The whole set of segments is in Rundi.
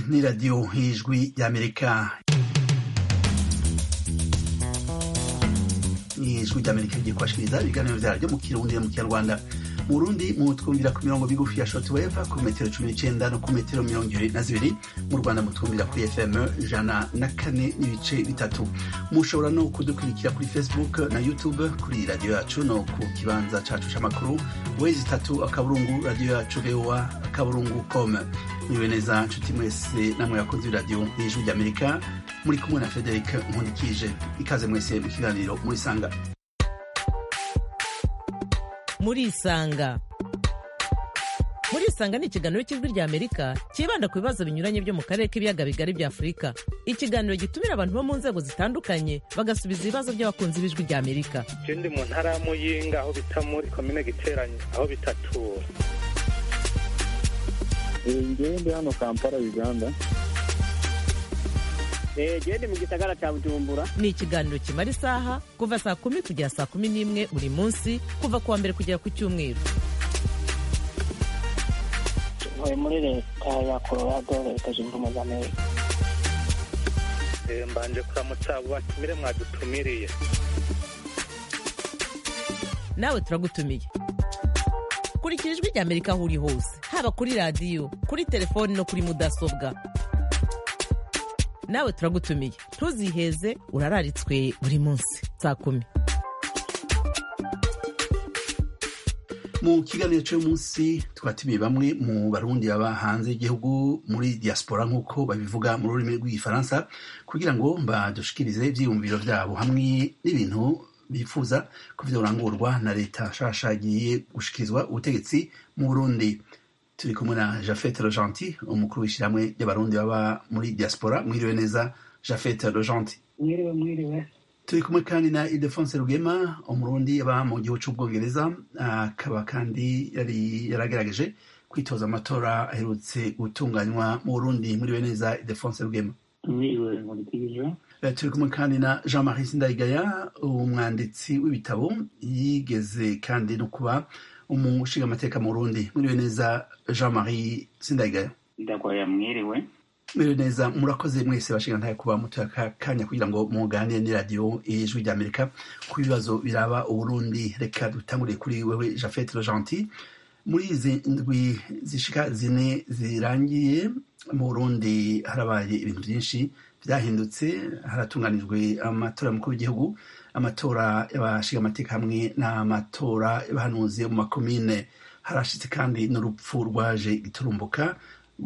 ni radiyo y'ijwi ry'amerika ijwi ry'amerika rigiye kubashikiriza ibiganiro vyaryo mu kirundi no mu kinyarwanda mu burundi mutwumvira ku mirongo migufi ya shortwave ku metero cumi n'icenda no ku metero mirongo ibiri na zibiri mu rwanda mutwumvira kuri fm ijana na kane n'ibice bitatu mushobora no kudukurikira kuri facebook na youtube kuri radiyo yacu no ku kibanza cacu c'amakuru wezi itatu akaburungu radiyo yacu voa akaburungu com mwiwe neza nshuti mwese namwe yakunze radiyo y'ijwi ry'amerika muri kumwe na frederic nkundikije ikaze mwese mu kiganiro murisanga murisanga murisanga ni ikiganiro cy'ijwi ry'amerika cyibanda ku bibazo binyuranye byo mu karere k'ibiyaga bigari bya afurika ikiganiro gitumira abantu bo mu nzego zitandukanye bagasubiza ibibazo by'abakunzi b'ijwi ry'amerika je ndi mu ntara ya muyinga aho bita muri komine giteranye aho bitatura ngewe ndi hano kampala uganda gende mu gisagara cya bujumbura ni ikiganiro kimara isaha kuva saa kumi kugera saa kumi n'imwe buri munsi kuva ku wa mbere kugera ku cyumweru ntuye muri leta ya colorado leta zunze ubumwe za amerika Eh, mbanje kuramutsa abo batumire mwadutumiriye nawe turagutumiye kurikira ijwi ry'amerika aho uri hose haba kuri radiyo kuri telefoni no kuri mudasobwa nawe turagutumiye ntuziheze urararitswe buri munsi saa kumi mu kiganiro cy'uyu munsi twatumiye bamwe mu barundi baba hanze y'igihugu muri diaspora nk'uko babivuga mu rurimi rw'igifaransa kugira ngo badushikirize ibyiyumviro byabo hamwe n'ibintu bifuza ko vyorangurwa na leta nshasha igiye gushikirizwa ubutegetsi mu burundi turi kumwe na jafete rojanti umukuru w'ishyirahamwe ry'abarundi baba muri diaspora mwiriwe neza jafete rojanti mwiriwe mwiriwe turi kumwe kandi na idefonse rugema umurundi aba mu gihugu cy'ubwongereza akaba kandi yari yaragerageje kwitoza amatora aherutse gutunganywa mu burundi muri neza idefonse rugema mwiriwe nkurikije Eh, turi kumwe kandi na jean marie sindayigaya umwanditsi w'ibitabo yigeze kandi no kuba umushingamateka mu burundi muri neza jean marie sindayigaya ndagwaya mwiriwe Mwiriwe neza murakoze mwese bashinga ntaye kuba mutuye aka kanya kugira ngo muganire n'iradiyo ijwi ry'amerika ku bibazo biraba uburundi reka dutanguriye kuri wewe jafete rojanti muri izi ndwi zishika zine zirangiye mu burundi harabaye ibintu byinshi byahindutse haratunganijwe amatora y'umukuru w'igihugu amatora y'abashinga amateka hamwe n'amatora y'abahanuzi mu makomine harashitse kandi n'urupfu rwaje giturumbuka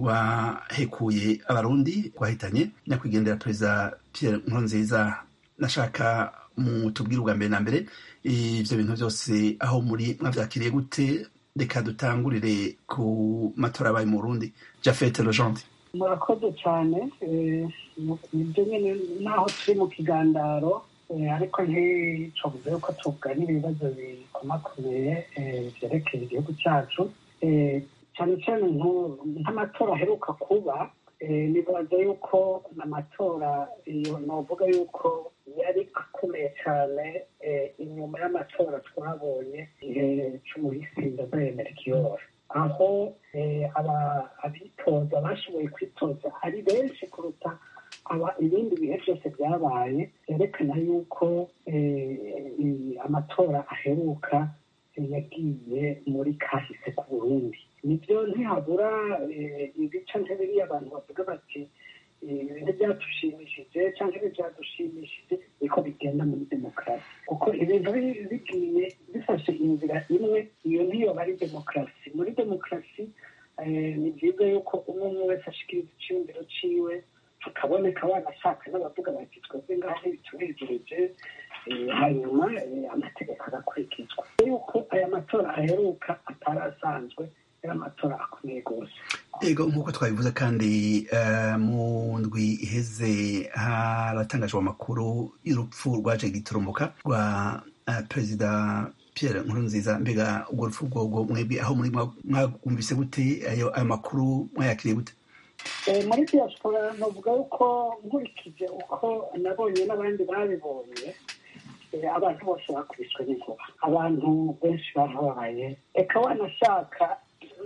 rwahekuye abarundi rwahitanye nyakwigendera perezida pierre nkurunziza nashaka mutubwire ubwa mbere na mbere ivyo bintu byose aho muri mwavyakiriye gute reka dutangurire ku matora yabaye mu burundi jafete logente murakoze cyane eh, mu- nibyo nyine naho turi mu kigandaro eh, ariko nticobuze yuko tuganira ibibazo bikomakomeye eh, vyerekeye igihugu cyacu Eh, cyane cyane nku- nk'amatora aheruka kuba eh, nibaza yuko amatora iyo novuga yuko yari akomeye cyane eh, inyuma y'amatora twabonye igihe c'umuhisi ndazayemera ikiyoro aho eh, aba- abitoza bashoboye kwitoza ari benshi kuruta aba ibindi bihe byose byabaye byerekana yuko eh, i- amatora aheruka eh, yagiye muri kahise ku burundi nibyo ntihabura eh, ibica ntibiriya abantu bavuga bati eh, ibintu byatushimishije cyangwa ntibyadushimishije niko bigenda muri demokarasi kuko ibintu bi- bigiye bifashe inzira imwe iyo niyo bari demokarasi muri demokarasi eh, ni byiza yuko umwe umwe wese ashikiriza icyumviro ciwe hakaboneka wanashaka n'abavuga bati twebwe ngaho ntibitunejereje eh, hanyuma eh, amategeko agakurikizwa yuko aya matora aheruka atari asanzwe yari amatora akomeye rwose ego nk'uko twabivuze kandi eh, mu ndwi iheze haratangajwe amakuru y'urupfu rwaje giturumbuka rwa eh, perezida pierre nkurunziza mbega urwo rupfu rwogo mwebwe aho muri mwa- mwagumvise gute ayo ayo makuru mwayakiriye gute Eh, muri diaspora novuga yuko nkurikije uko nabonye n'abandi babibonye eh, abantu bose bakubiswe n'inkuba abantu benshi barabaye eka wanashaka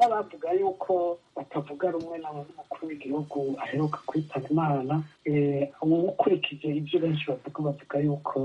n'abavuga yuko batavuga rumwe n'umukuru w'igihugu aheruka kwitaba imana ukurikije ibyo benshi bavuga bavuga yuko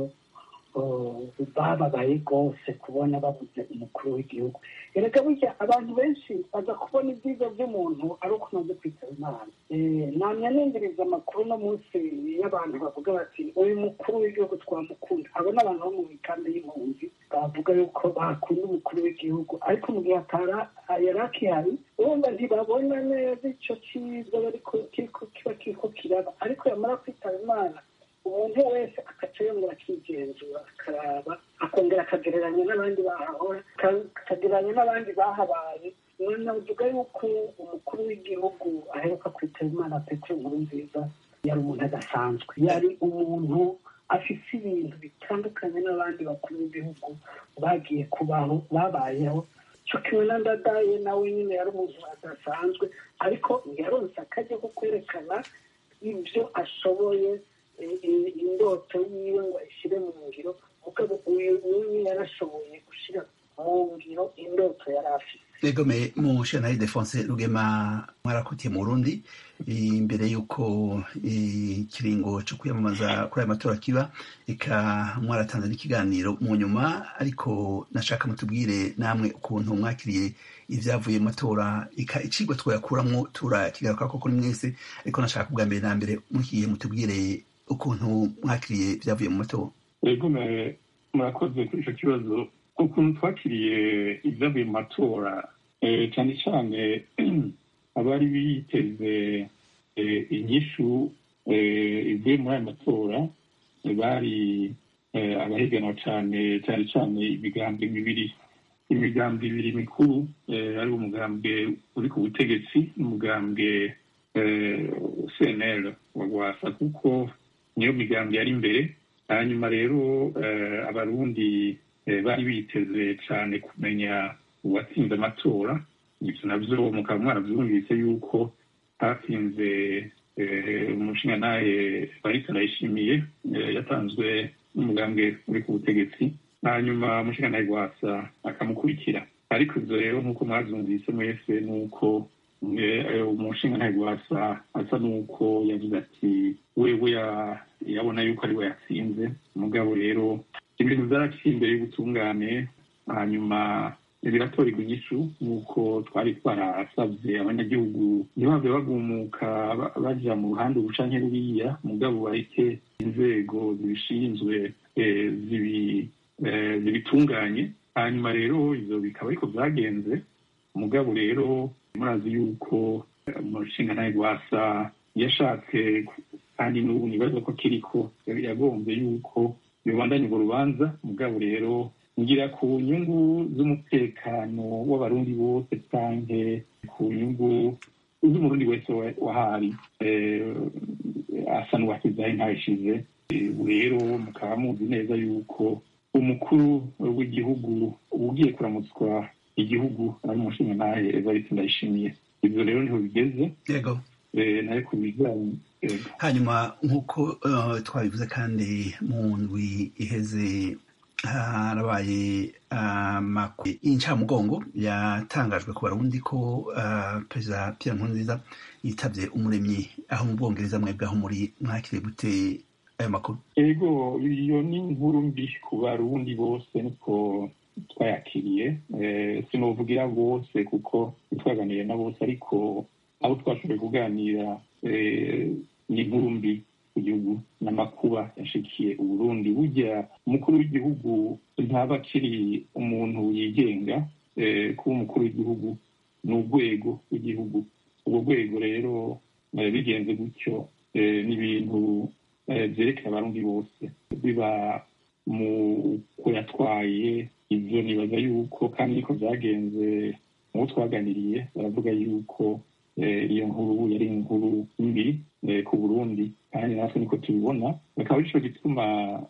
bababaye rwose kubona babuze umukuru w'igihugu erega burya abantu benshi baza kubona ibyiza by'umuntu ari uko umaze kwitaba imana namya nindiriza amakuru no munsi y'abantu bavuga bati uyu mukuru w'igihugu twamukunda abo ni abantu bo mu mikambi y'impunzi bavuga yuko bakunda umukuru w'igihugu ariko mu gihe atara yari akihari urumva ntibabona neza icyo cyiza kiba kiriko kiraba ariko yamara kwitaba imana umuntu wese agaca yongera akigenzura akaraba akongera akagereranya n'abandi bahahora akagereranya n'abandi bahabaye navuga yuko umukuru w'igihugu aheruka kwitaba imana petero nkuru nziza yari umuntu adasanzwe yari umuntu afite ibintu bitandukanye n'abandi bakuru b'ibihugu bagiye kubaho babayeho cyo kimwe na ndadaye nawe nyine yari umuntu adasanzwe ariko yaronse akajya ko kwerekana ibyo ashoboye indoto yiwe ngo ayishyire mu ngiro mugabo uyu n'umwe yarashoboye gushyira mu ngiro indoto yari afite egome mu shanari defonse rugema mwarakutiye mu burundi imbere y'uko ikiringo cyo kwiyamamaza kuri aya matora kiba eka mwaratanze n'ikiganiro mu nyuma ariko nashaka mutubwire namwe ukuntu mwakiriye ibyavuye mu matora eka icigwa twayakuramo turakigaruka koko ni mwese ariko nashaka ubwa mbere na mbere muhiye mutubwire ukuntu mwakiriye ibyavuye mu matora yego murakoze kuri icyo kibazo ukuntu twakiriye ibyavuye mu matora cyane cyane abari biteze inyishu ivuye muri aya matora bari abahiganwa cyane cyane cyane imigambi ibiri imigambi ibiri mikuru ari umugambwe uri ku butegetsi n'umugambwe cnl wa rwasa kuko niyo migambi yari imbere hanyuma rero abarundi bari biteze cyane kumenya uwatsinze amatora ibyo nabyo mukaba mwarabyumvise yuko hatsinze umushingantahe barisa ndayishimiye yatanzwe n'umugambwe uri ku butegetsi hanyuma umushingantahe rwasa akamukurikira ariko ibyo rero nk'uko mwabyumvise mwese ni uko umushingantahe rwasa asa n'uko yagize ati wewe yabona yuko ari we yatsinze umugabo rero ibintu byaraciye imbere y'ubutungane hanyuma biratorerwa inyishu nk'uko twari twarasabye abanyagihugu ntibave bagumuka baja mu ruhande ubucanke ruriya mugabo bareke inzego zibishinzwe zibitunganye hanyuma rero ivyo bikaba ariko vyagenze mugabo rero murazi yuko umushingantahe rwasa yashatse kandi n'ubu nibaza ko kiriko yagombye yuko bibandanya urwo rubanza mugabo rero ngira ku nyungu z'umutekano w'abarundi bose canke ku nyungu z'umurundi wese wahari asa n'uwasizaho ntayishize rero mukaba muzi neza yuko umukuru w'igihugu ugiye kuramutswa igihugu ari umushingantahe evariste ndayishimiye ibyo rero niho bigeze yego nayo ku bijyanye hanyuma nk'uko twabivuze kandi mu ndwi iheze harabaye amakuru y'incamugongo yatangajwe ku barundi ko perezida Pierre Nkurunziza yitabye umuremyi aho mu bwongereza mwebwe aho muri mwakiriye gute ayo makuru yego iyo ni inkuru mbi ku barundi bose niko twayakiriye sinovugira bose kuko twaganiriye na bose ariko abo twashoboye kuganira ni inkuru mbi ku gihugu n'amakuba yashikiye uburundi burya umukuru w'igihugu ntaba akiri umuntu yigenga kuba umukuru w'igihugu ni urwego rw'igihugu urwo rwego rero bigenze gutyo ni ibintu byerekeye abarundi bose biba mu ko yatwaye ibyo nibaza yuko kandi niko byagenze mu bo twaganiriye baravuga yuko iyo nkuru yari inkuru mbi ku burundi kandi natwe niko tubibona bakaba arico gituma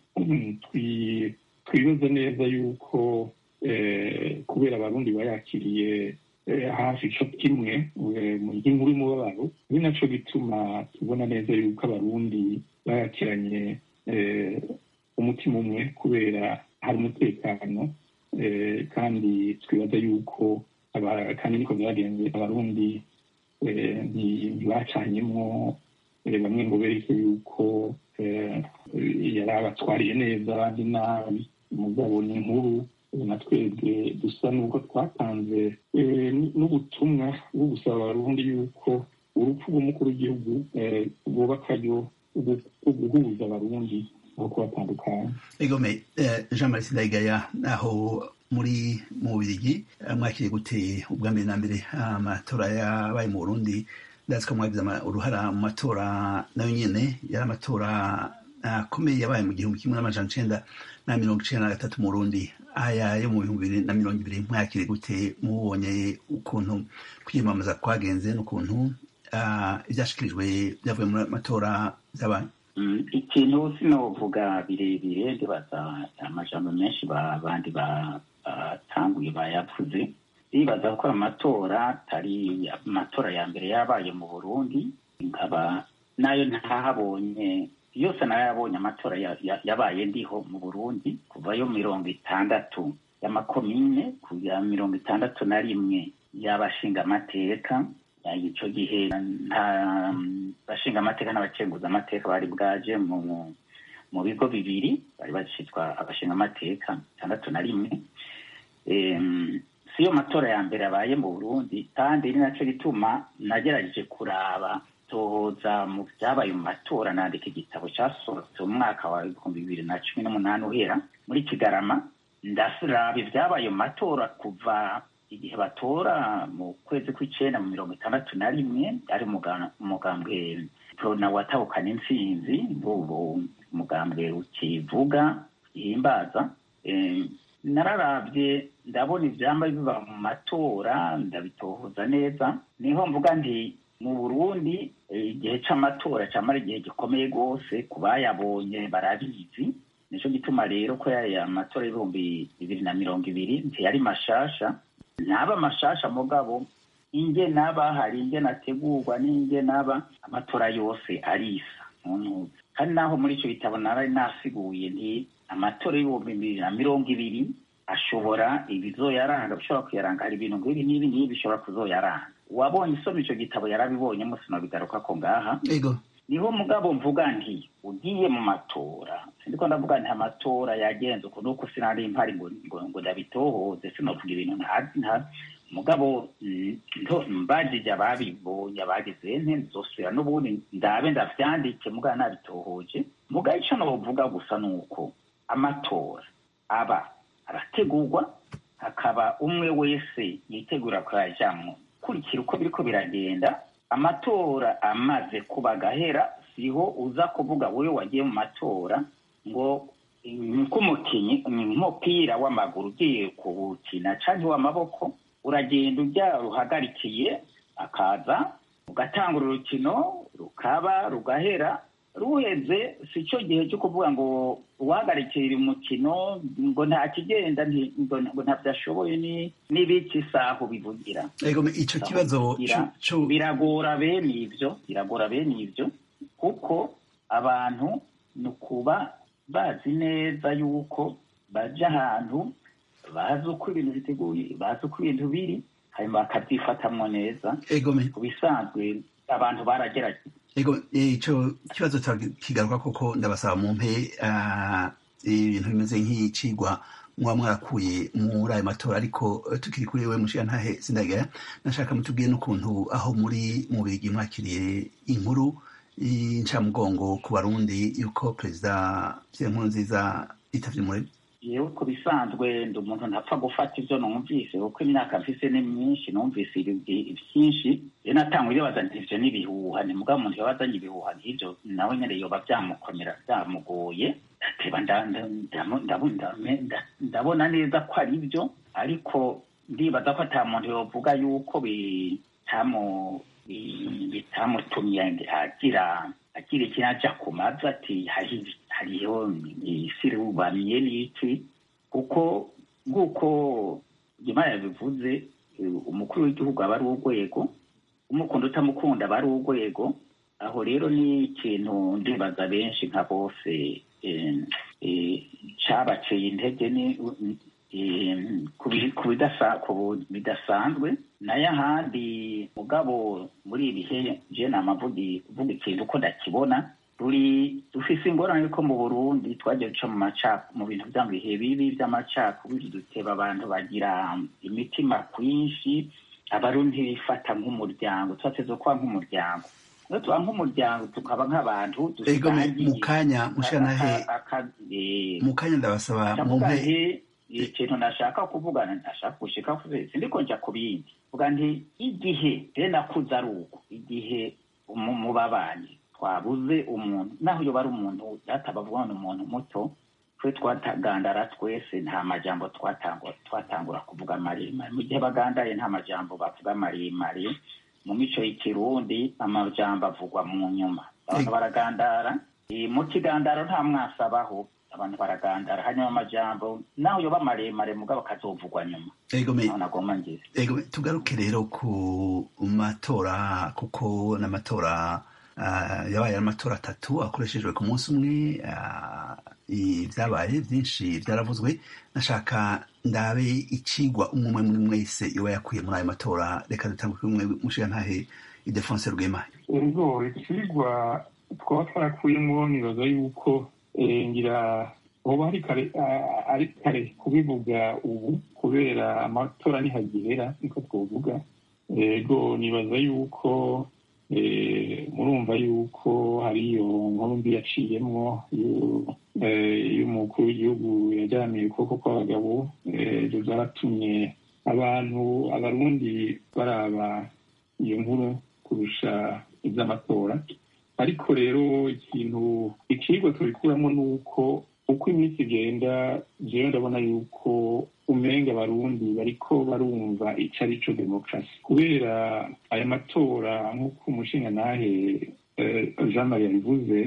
twibaza neza yuko kubera abarundi bayakiriye hafi ico kimwe mu ry'inkuru y'umubabaro ni naco gituma tubona neza yuko abarundi bayakiranye umutima umwe kubera hari umutekano kandi twibaza yuko aba- kandi niko byagenze abarundi eh, nti- ntibacanyemwo eh, bamwe ngo bereke yuko eh, yari abatwariye neza abandi nabi mugabo ni inkuru eh, na twebwe dusa n'ubwo twatanze eh, n- n'ubutumwa bwo gusaba abarundi yuko urupfu rw'umukuru w'igihugu eh, rwoba akaryo rwo rwo guhuza abarundi aho kubatandukanya egome eh, jean marie sindayigaya aho muri mu bubirigi eh, mwakiriye gute ubwa mbere na mbere amatora yabaye mu burundi ndazi ko mwagize ama- uruhara mu matora nayo nyene yari amatora akomeye yabaye mu gihumbi kimwe n'amajana icenda na mirongo icenda na gatatu mu burundi aya yo mu bihumbi bibiri na mirongo ibiri mwakiriye gute mubonye ukuntu kwiyamamaza kwagenze n'ukuntu ah, ivyashikirijwe byavuye mu matora vyabaye Mm, ikintu sinovuga birebire ndibaza amajambo menshi ba- abandi ba- batanguye bayavuze ndibaza ko amatora atari amatora ya mbere yabaye mu burundi nkaba nayo ntahabonye yose nayo yabonye amatora ya- ya- yabaye ndiho mu burundi kuvayo mirongo itandatu y'amakomine kugera mirongo itandatu na rimwe y'abashinga amateka ya ico gihe nta bashinga amateka n'abacenguza amateka bari bwaje mu mu bigo bibiri bari bacitwa abashinga amateka itandatu na rimwe Em, siyo matora ya mbere abaye mu burundi kandi ni naco gituma nagerageje kuraba toza mu vyabaye mu matora nandika igitabo casohotse mu mwaka wa ibihumbi bibiri na cumi n'umunani uhera muri kigarama ndasiraba ivyabaye mu matora kuva igihe batora mu kwezi kw'icenda mu mirongo itandatu na rimwe ari umuga- umugambwe prona watahukana intsinzi bubu umugambwe ukivuga ihimbaza Em, nararavye ndabona ivyamba biba mu matora ndabitohoza neza niho mvuga nti mu burundi eh, igihe c'amatora camara igihe gikomeye rwose ku bayabonye barabizi nico gituma rero ko yaya matora y'ibihumbi bibiri na mirongo ibiri ntiyari mashasha ntaba mashasha mugabo inge naba hari inge nategurwa n'inge naba amatora yose arisa ntuntuze kandi naho muri ico gitabo nari nasiguye nti amatora y'ibihumbi bibiri na mirongo ibiri ashobora ibizoyaranga bishobora kuyaranga hari ibintu nk'ibi n'ibi n'ibi bishobora kuzoyaranga uwabonye isoma ico gitabo yarabibonye musi nobigaruka ko ngaha ego niho mugabo mvuga nti ugiye mu matora sindiko ndavuga nti amatora yagenze uku nuko sinari mpari ngo ngo ngo ndabitohoze sinovuga ibintu ntazi ntazi mugabo mm, ndo- mbajije ababibonye abagize nte nzosubira n'ubundi ndabe ndavyandike mugabo nabitohoje mugabo ico novuga gusa nuko amatora aba arategurwa hakaba umwe wese yitegura kuyajamwo kurikira uko biriko biragenda amatora amaze kuba gahera siho uza kuvuga wewe wagiye mu matora ngo nk'umukinyi nk'umupira w'amaguru ugiye kuwukina canke w'amaboko uragenda ujya ruhagarikiye akaza ugatangura urukino rukaba rugahera ruheze si cyo gihe cyo kuvuga ngo uhagarikira umukino ngo nta kigenda nti- ngo ngo ntabyo ashoboye ni n'ibiki isaho bivugira ego ico kibazo Bira- co- co- biragora bene ivyo biragora bene ivyo kuko abantu ni ukuba bazi neza yuko baja ahantu bazi uko ibintu biteguye bazi uko ibintu biri hanyuma bakavyifatamwo neza egome ku bisanzwe abantu baragerageje ego ico kibazo kigaruka koko ndabasaba mumpe ah, ibintu bimeze nk'icigwa muba mwarakuye muri ayo matora ariko eh, tukiri kuri we mushigantahe sindagaya nashaka mutubwiye n'ukuntu aho muri mu bigi mwakiriye inkuru y'incamugongo ku barundi yuko perezida Pierre Nkurunziza yitavye umuremyi yewe ku bisanzwe ndi umuntu ntapfa gufata ivyo numvise kuko imyaka mfise ni myinshi numvise ibi- vyinshi rero natangwa iribaza nti ivyo n'ibihuha ni mugabo umuntu yabazanye ibihuha nk'ivyo nawe nyene yoba vyamukomera vyamugoye ndateba nda- nda- ndamu- ndabu- ndame- nda- ndabona neza ko ari vyo ariko ndibaza ko ata muntu yovuga yuko bitamu bi- bitamutumye agira agira ikintu aja ku mavi ati hari hariho isi rubaniye n'iki kuko nk'uko nyuma yabivuze eh, umukuru w'igihugu aba ari urwego umukunda utamukunda aba ari urwego aho rero ni ikintu ndibaza benshi nka bose eh, eh, cabaceye intege ni ku bidasanzwe nayo ahandi mugabo muri ibi bihe je namavuga ikintu uko ndakibona turi dufise ingorane yuko mu burundi twagiye duca mu mu bintu vya bihe bibi vy'amacakubiri duteba abantu bagira imitima kwinshi abarundi bifata nk'umuryango twateze kuba nk'umuryango iyo tuba nk'umuryango tukaba nk'abantu mu kanya mushanahe mu kanya ndabasaba mumpe ikintu nashaka kuvugana ndashaka gushika sindiko nja ku bindi vuga nti igihe rero nakuze ari uko igihe mu babanyi twabuze umuntu naho yoba ari umuntu databavuga ni umuntu muto twe twatagandara twese nta majambo twatangura kuvuga maremare mu gihe bagandaye nta majambo bavuga maremare mu mico y'ikirundi amajambo avugwa mu nyuma abantu baragandara mu kigandaro nta mwasabaho abantu baragandara hanyuma amajambo naho yoba maremare mugabo akazovugwa nyuma nagomba ngize tugaruke rero ku matora kuko n'amatora yabaye amatora atatu akoreshejwe ku munsi umwe ibyabaye byinshi byaravuzwe nashaka ndabe ikigwa umwe muri mwese iba yakuye muri ayo matora reka dutangwe kuri umwe mushiga ntahe idefonse rwema ego ikigwa twaba twarakuyemo nibaza yuko ngira hoba hari kare ari kare kubivuga ubu kubera amatora nihagihera niko twovuga ego nibaza yuko murumva yuko hari iyo nkuru mbi yaciyemwo y'umukuru w'igihugu yajyaniye ukuboko kw'abagabo ibyo byaratumye abantu abarundi baraba iyo nkuru kurusha iby'amatora ariko rero ikintu ikigwa tubikuramo ni uko uko iminsi igenda jewe ndabona yuko umenga abarundi bariko barumva ico ari co demokarasi kubera aya matora nk'uko umushinga nahe jean marie yabivuze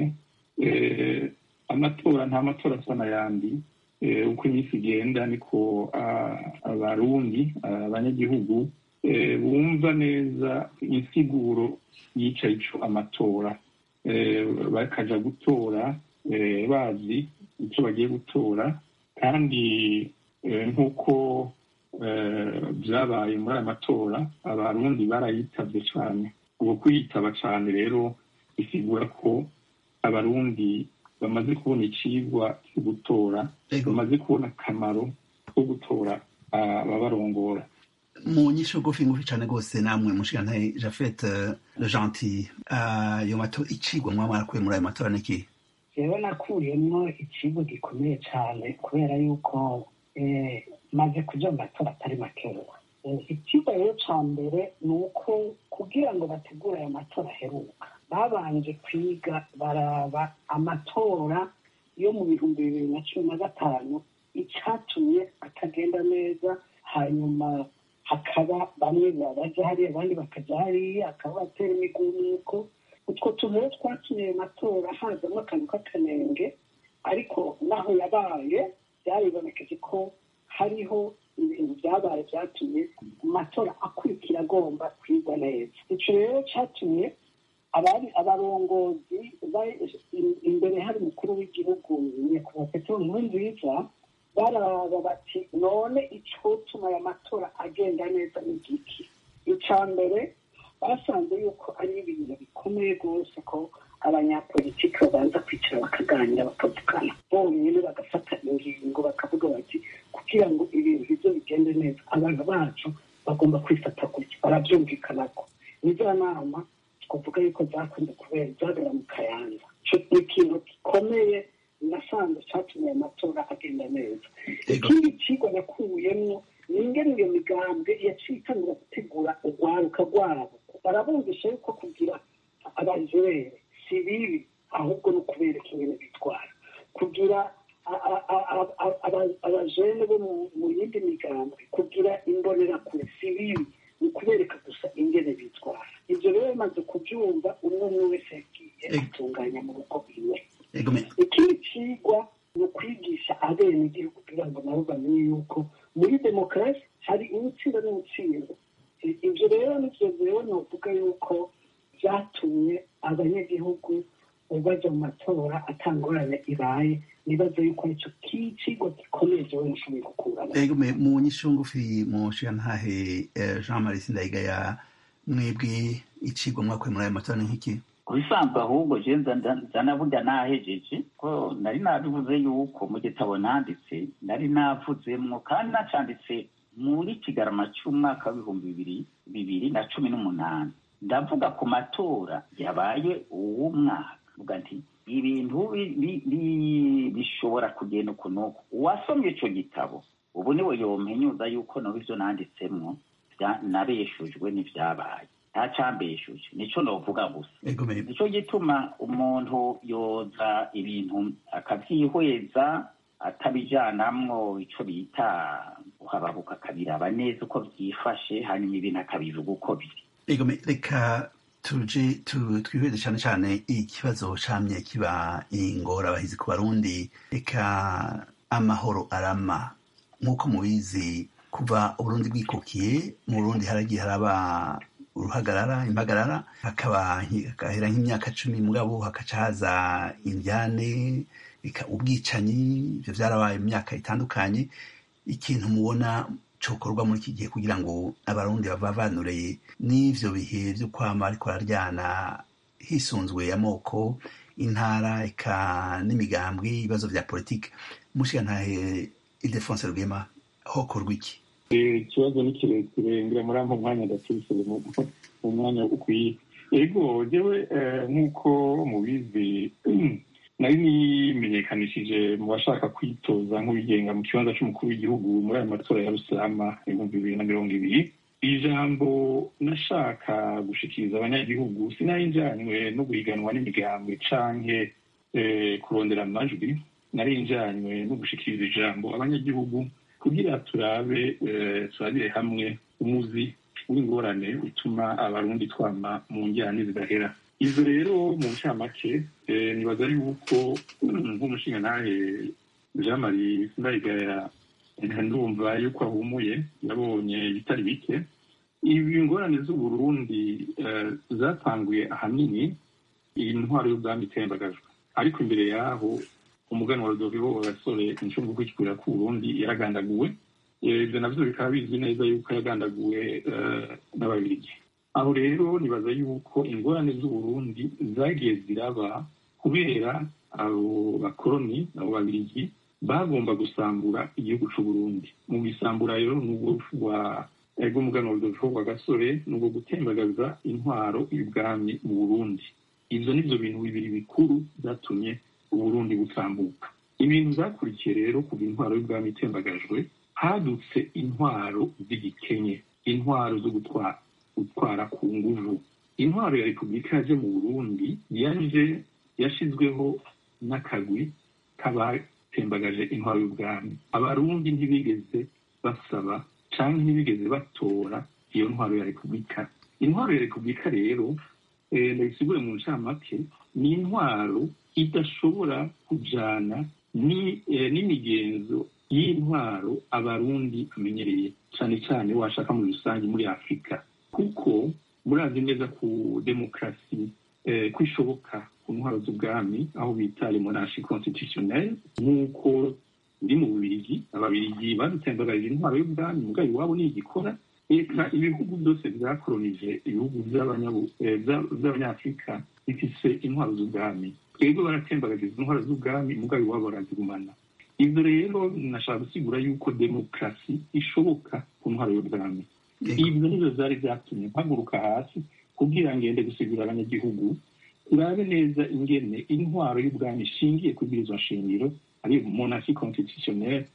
amatora nta matora asa n'ayandi uko iminsi igenda niko abarundi abanyagihugu bumva neza insiguro yica ico amatora bakaja gutora bazi icyo bagiye gutora kandi nk'uko byabaye muri aya matora abarundi barayitabye cyane ubu kuyitaba cyane rero bisigura ko abarundi bamaze kubona icigwa cyo gutora bamaze kubona akamaro ko gutora ababarongora mu nyisho ngufi ngufi cyane rwose namwe mushigantahe jafete le gentil ayo matora icigwa mwaba mwarakuye muri ayo matora niki rero nakuyemo ikigo gikomeye cyane kubera yuko maze kuja mu matora atari makeya ikigo rero ca mbere ni uko kugira ngo bategure ayo matora aheruka babanje kwiga baraba amatora yo mu bihumbi bibiri na cumi na gatanu icatumye atagenda neza hanyuma hakaba bamwe baja hariya abandi bakaja hariya hakaba batera imigumuko utwo tuntu rero twatumye ayo matora hazamo akantu k'akanenge ariko naho yabaye byaribonekeje ko hariho ibintu byabaye byatumye amatora akurikira agomba kwigwa neza icyo rero cyatumye abari abarongozi imbere hari umukuru w'igihugu nyakubahwa petero nkurunziza baraba bati none icotuma aya matora agenda neza ni giki icya mbere basanze yuko ari ibintu bikomeye rwose ko abanyapolitiki babanza kwicara bakaganira bakavugana bonyine bagafata ingingo bakavuga bati kugira ngo ibintu ibyo bigende neza abantu bacu bagomba kwifata gutya barabyumvikanako nizo nama twavuga yuko zakunze kubera zabera mu kayanza ni ikintu gikomeye nasanze cyatumye aya matora agenda neza ikindi kigo nakuyemo ni ingene iyo migambwe yaciye itangura gutegura urwaruka rwabo barabumvisha yuko kugira abajere si bibi ahubwo ni ukubereka ingene bitwara kugira abajene bo mu yindi migambwe kugira imbonerakure si bibi ni ukubereka gusa ingene bitwara ibyo rero bimaze kubyumva umwe umwe wese yagiye atunganya mu rugo iwe ikindi kigwa ni ukwigisha abenegihugu kugira ngo nabo bamenye yuko muri demokarasi hari uwutsinda n'uwutsindwa ibyo rero nibyo rero novuga yuko byatumye abanyagihugu baja mu matora atangorane ibaye nibaza yuko aricyo kicigwa gikomeye jewe mushoboye gukuramo ego me mu nyishu ngufi mu nshingantahe eh, jean marie sindayigaya mwebwe icigwa mwakuye muri ayo matora ni nk'iki ku bisanzwe ahubwo je nza- nza- nza naburya nahejeje ko nari nabivuze yuko mu gitabo nanditse nari navuzemwo kandi nacanditse muri kigarama c'umwaka w'ibihumbi bibiri bibiri na cumi n'umunani ndavuga ku matora yabaye uwo mwaka vuga nti ibintu bi- bi- bi- bishobora kugenda uku n'uku uwasomye ico gitabo ubu niwe yompenyuza yuko noba ivyo nanditsemwo vya- nabeshujwe n'ivyabaye ntacambeshuje nico novuga gusa ego me nico gituma umuntu yoza ibintu akavyihweza atabijanamwo ico bita guhababuka akabiraba neza uko vyifashe hanyuma ibintu akabivuga uko biri ego me reka tuje tu- twihweze cyane cyane ikibazo camye kiba ingorabahizi ku barundi reka amahoro arama nk'uko mubizi kuva uburundi bwikukiye mu burundi haragiye haraba uruhagarara impagarara hakaba hagahera nk'imyaka cumi mugabo hakaca haza indyane eka ubwicanyi ivyo vyarabaye mu myaka itandukanye ikintu mubona cokorwa muri iki gihe kugira ngo abarundi bavavanure n'ivyo bihe vyo kwama ariko bararyana hisunzwe amoko intara eka n'imigambwe ibibazo vya politike mushigantahe ildefonse rwema hokorwa iki Eh, ikibazo ni kirekire ngira muri ampa umwanya ndakibisire mu mu mwanya ukwiye ego jewe eh, nk'uko mubizi nari nimenyekanishije mu bashaka kwitoza nk'uwigenga mu kibanza c'umukuru w'igihugu muri ayo matora ya rusama ibihumbi bibiri na mirongo ibiri ijambo nashaka gushikiriza abanyagihugu sinari njanywe no guhiganwa n'imigambwe canke eh, kurondera amajwi nari njanywe no gushikiriza ijambo abanyagihugu kugira turabe eh, turabire hamwe umuzi w'ingorane utuma abarundi twama mu njyane zidahera ivyo rero mu ncamake eh, nibaza yuko nk'umushingantahe jean marie sindayigaya ndumva yuko ahumuye yabonye ibitari bike ibi ngorane z'uburundi eh, zatanguye ahanini iyi ntwaro y'ubwami itembagajwe ariko imbere yaho umuganwa Rodoviko wa gasore incungu kwikura ku Burundi yaragandaguwe Eh, ivyo navyo bikaba bizwi neza yuko yagandaguwe eh, n'ababirigi aho rero nibaza yuko ingorane z'uburundi zagiye ziraba kubera abo bakoroni abo babirigi bagomba gusambura igihugu c'uburundi mu gisambura rero n'ubwo rwa rw'umuganwa Rodoviko wa gasore n'ubwo gutembagaza intwaro y'ubwami mu burundi ivyo nivyo bintu bibiri bikuru vyatumye uburundi butambuka ibintu vyakurikiye rero kuva intwaro y'ubwami itembagajwe hadutse intwaro z'igikenye intwaro zo gutwara gutwara ku nguvu intwaro ya repubulika yaje mu burundi yaje yashizweho n'akagwi k'abatembagaje intwaro y'ubwami abarundi ntibigeze basaba canke ntibigeze batora iyo ntwaro ya repubulika intwaro ya repubulika rero eh, ndayisigure mu ncamake ni intwaro idashobora kujana ni eh, n'imigenzo y'intwaro abarundi bamenyereye cyane cyane washaka muri rusange muri afurika kuko murazi neza ku demokarasi eh, ko ishoboka ku ntwaro z'ubwami aho bita lemonashi constitutionnel nk'uko biri mu bubirigi ababirigi badutembagarije intwaro y'ubwami mugayo iwabo nigikora eka ibihugu byose byakoronije ibihugu by'abanyabu- eh, bya- by'abanyafurika bifise intwaro z'ubwami twebwe baratembagaje intwaro z'ubwami mugayo iwabo barazigumana ivyo rero nashaka gusigura yuko demokarasi ishoboka ku ntwaro y'ubwami ivyo nivyo vyari vyatumye mpaguruka hasi kugira ngende gusigura abanyagihugu turabe neza ingene intwaro y'ubwami ishingiye kuri izo nshingiro ari monarchi constitutionnelle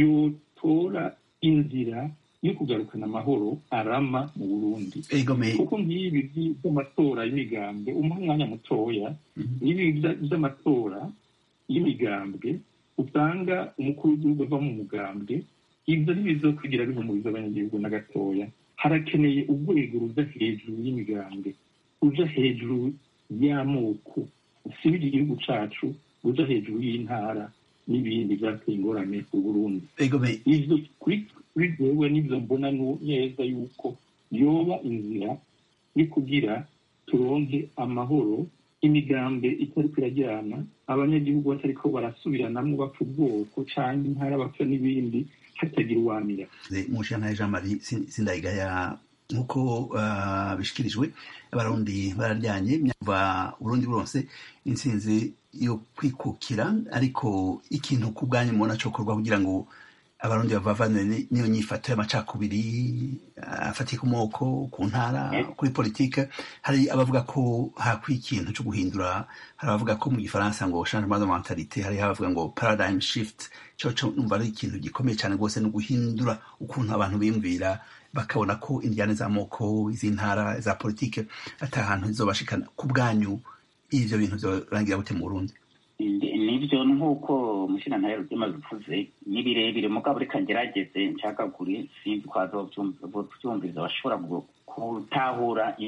yotora inzira yo kugarukana amahoro arama mu burundi egome kuko nk'ibi vy- vy'amatora y'imigambwe umuha umwanya mutoya n'ibi vya- vy'amatora y'imigambwe usanga umukuru w'igihugu ava mu mugambwe ivyo ntibizokwigira bihumuriza abanyagihugu na gatoya harakeneye urwego ruja hejuru y'imigambwe ruja hejuru y'amoko usibira igihugu cacu ruja hejuru y'intara n'ibindi vyateye ingorane u Burundi egome ivyo kuri kuri jewe nivyo mbona nu- neza yuko yoba inzira yo kugira turonke amahoro imigambi itariko irajyana abanyagihugu batariko barasubiranamwo bapfa ubwoko canke intara bapfa n'ibindi hatagira uwamira mushana jean marie sindayigaya nk'uko uh, bishikirijwe abarundi bararyanye kuva burundi buronse intsinzi yo kwikukira ariko ikintu ku bwanyu mubona cokorwa kugira ngo abarundi bavavanwe n'iyo nyifato y'amacakubiri afatiye ku moko ku ntara kuri politike hari abavuga ko hakwiye ikintu cyo guhindura hari abavuga ko mu gifaransa ngo changement de mentalité hari abavuga ngo paradigm shift cyo cyo numva ari ikintu gikomeye cyane rwose no guhindura ukuntu abantu biyumvira bakabona ko indiyane z'amoko iz'intara za politike ata hantu zizobashikana ku bwanyu ivyo bintu vyorangira gute mu burundi nibyo nk'uko umushinantare rugema bivuze ni birebire mugabo reka ngerageze nshakagure sinzi ko hazovyumviriza bashobora gutahura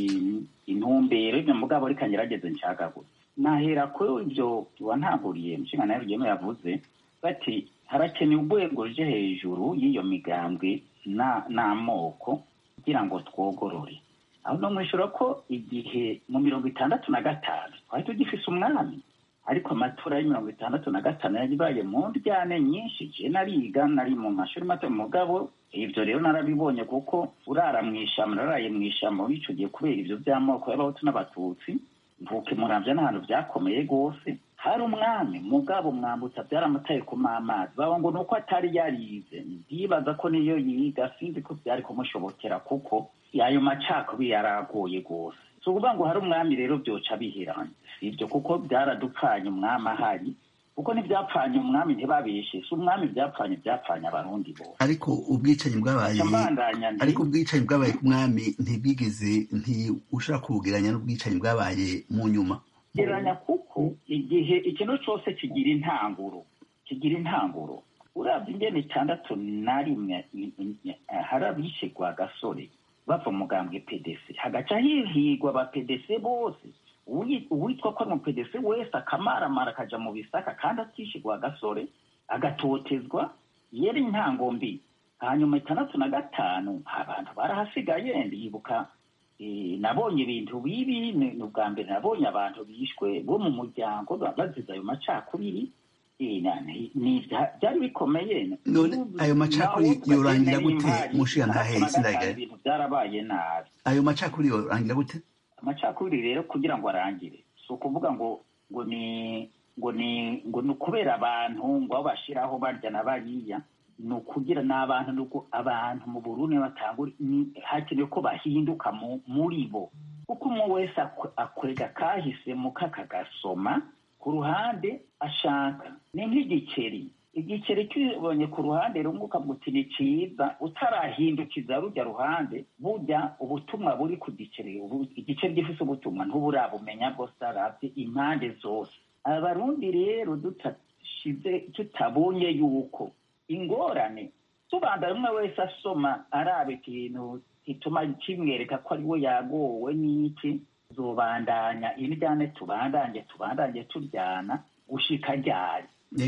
intumbero ivyo mugabo reka ngerageze nshakagure nahera ko ivyo wantaguriye umushinantare rugema yavuze bati harakenewe urwego ruje hejuru y'iyo migambwe n'amoko kugira ngo twogorore aho no mwishura ko igihe mu mirongo itandatu na gatanu twari tugifise umwami ariko amatora ya mirongo itandatu na gatanu yabaye mu ndyane nyinshi je nariga nari mu mashuri mato mugabo ivyo rero narabibonye kuko urara mw'ishamba naraye mw'ishamba muri ico gihe kubera ivyo vy'amoko y'abahutu n'abatutsi mvuke muravya n'ahantu vyakomeye rwose hari umwami mugabo mwambutsa vyaramutaye kuma amazi baba ngo nuko atari yarize ndibaza ko niyo yiga sinzi ko vyari kumushobokera kuko ayo macakubiri yaragoye rwose si ukuvuga ngo hari umwami rero vyoca biheranye sivyo kuko byaradupfanye umwami ahari kuko ntibyapfanye umwami ntibabeshe si umwami byapfanye byapfanye abarundi bose ariko ubwicanyi bwabaye ariko ubwicanyi bwabaye ku mwami ntibwigeze ntiushobora kubugeranya n'ubwicanyi bwabaye mu nyuma geranya kuko igihe ikintu cyose kigira intanguro kigira intanguro urabye ingene itandatu na rimwe hari abishigwa gasore bava mugambwe pdc hagaca hihigwa aba pdc bose uwitwa ko ari mu pdc wese akamaramara akaja mu bisaka kandi atishigwa gasore agatotezwa yari intango mbi hanyuma itandatu na gatanu abantu barahasigaye ndibuka nabonye ibintu bibi ni ubwa mbere nabonye abantu bishwe bo mu muryango bazize ayo macakubiri byari bikomeye none ayo macakubiri yorangira gute mushiya ntahe sindagaye ibintu byarabaye nabi ayo macakubiri yorangira gute amacakubiri rero kugira ngo arangire si ukuvuga ngo ngo ni ngo ni ngo ni ukubera abantu ngo aho bashiraho barya na bariya ni ukugira ni abantu nuko abantu mu burundi batangura hakenewe ko bahinduka muri bo kuko umwe wese akwega kahisemo kakagasoma ku ruhande ashaka ni nk'igiceri igiceri kibonye ku ruhande rumwe ukavuga uti ni cyiza utarahindukiza rujya ruhande burya ubutumwa buri ku giceri igiceri gifite ubutumwa ntuburabumenya bwose arabye impande zose abarundi rero tutashize tutabonye yuko ingorane tubanza rumwe wese asoma araba ikintu gituma kimwereka ko ari we yagowe n'iki zobandanya iryane tubandanye tubandanye turyana gushika ryari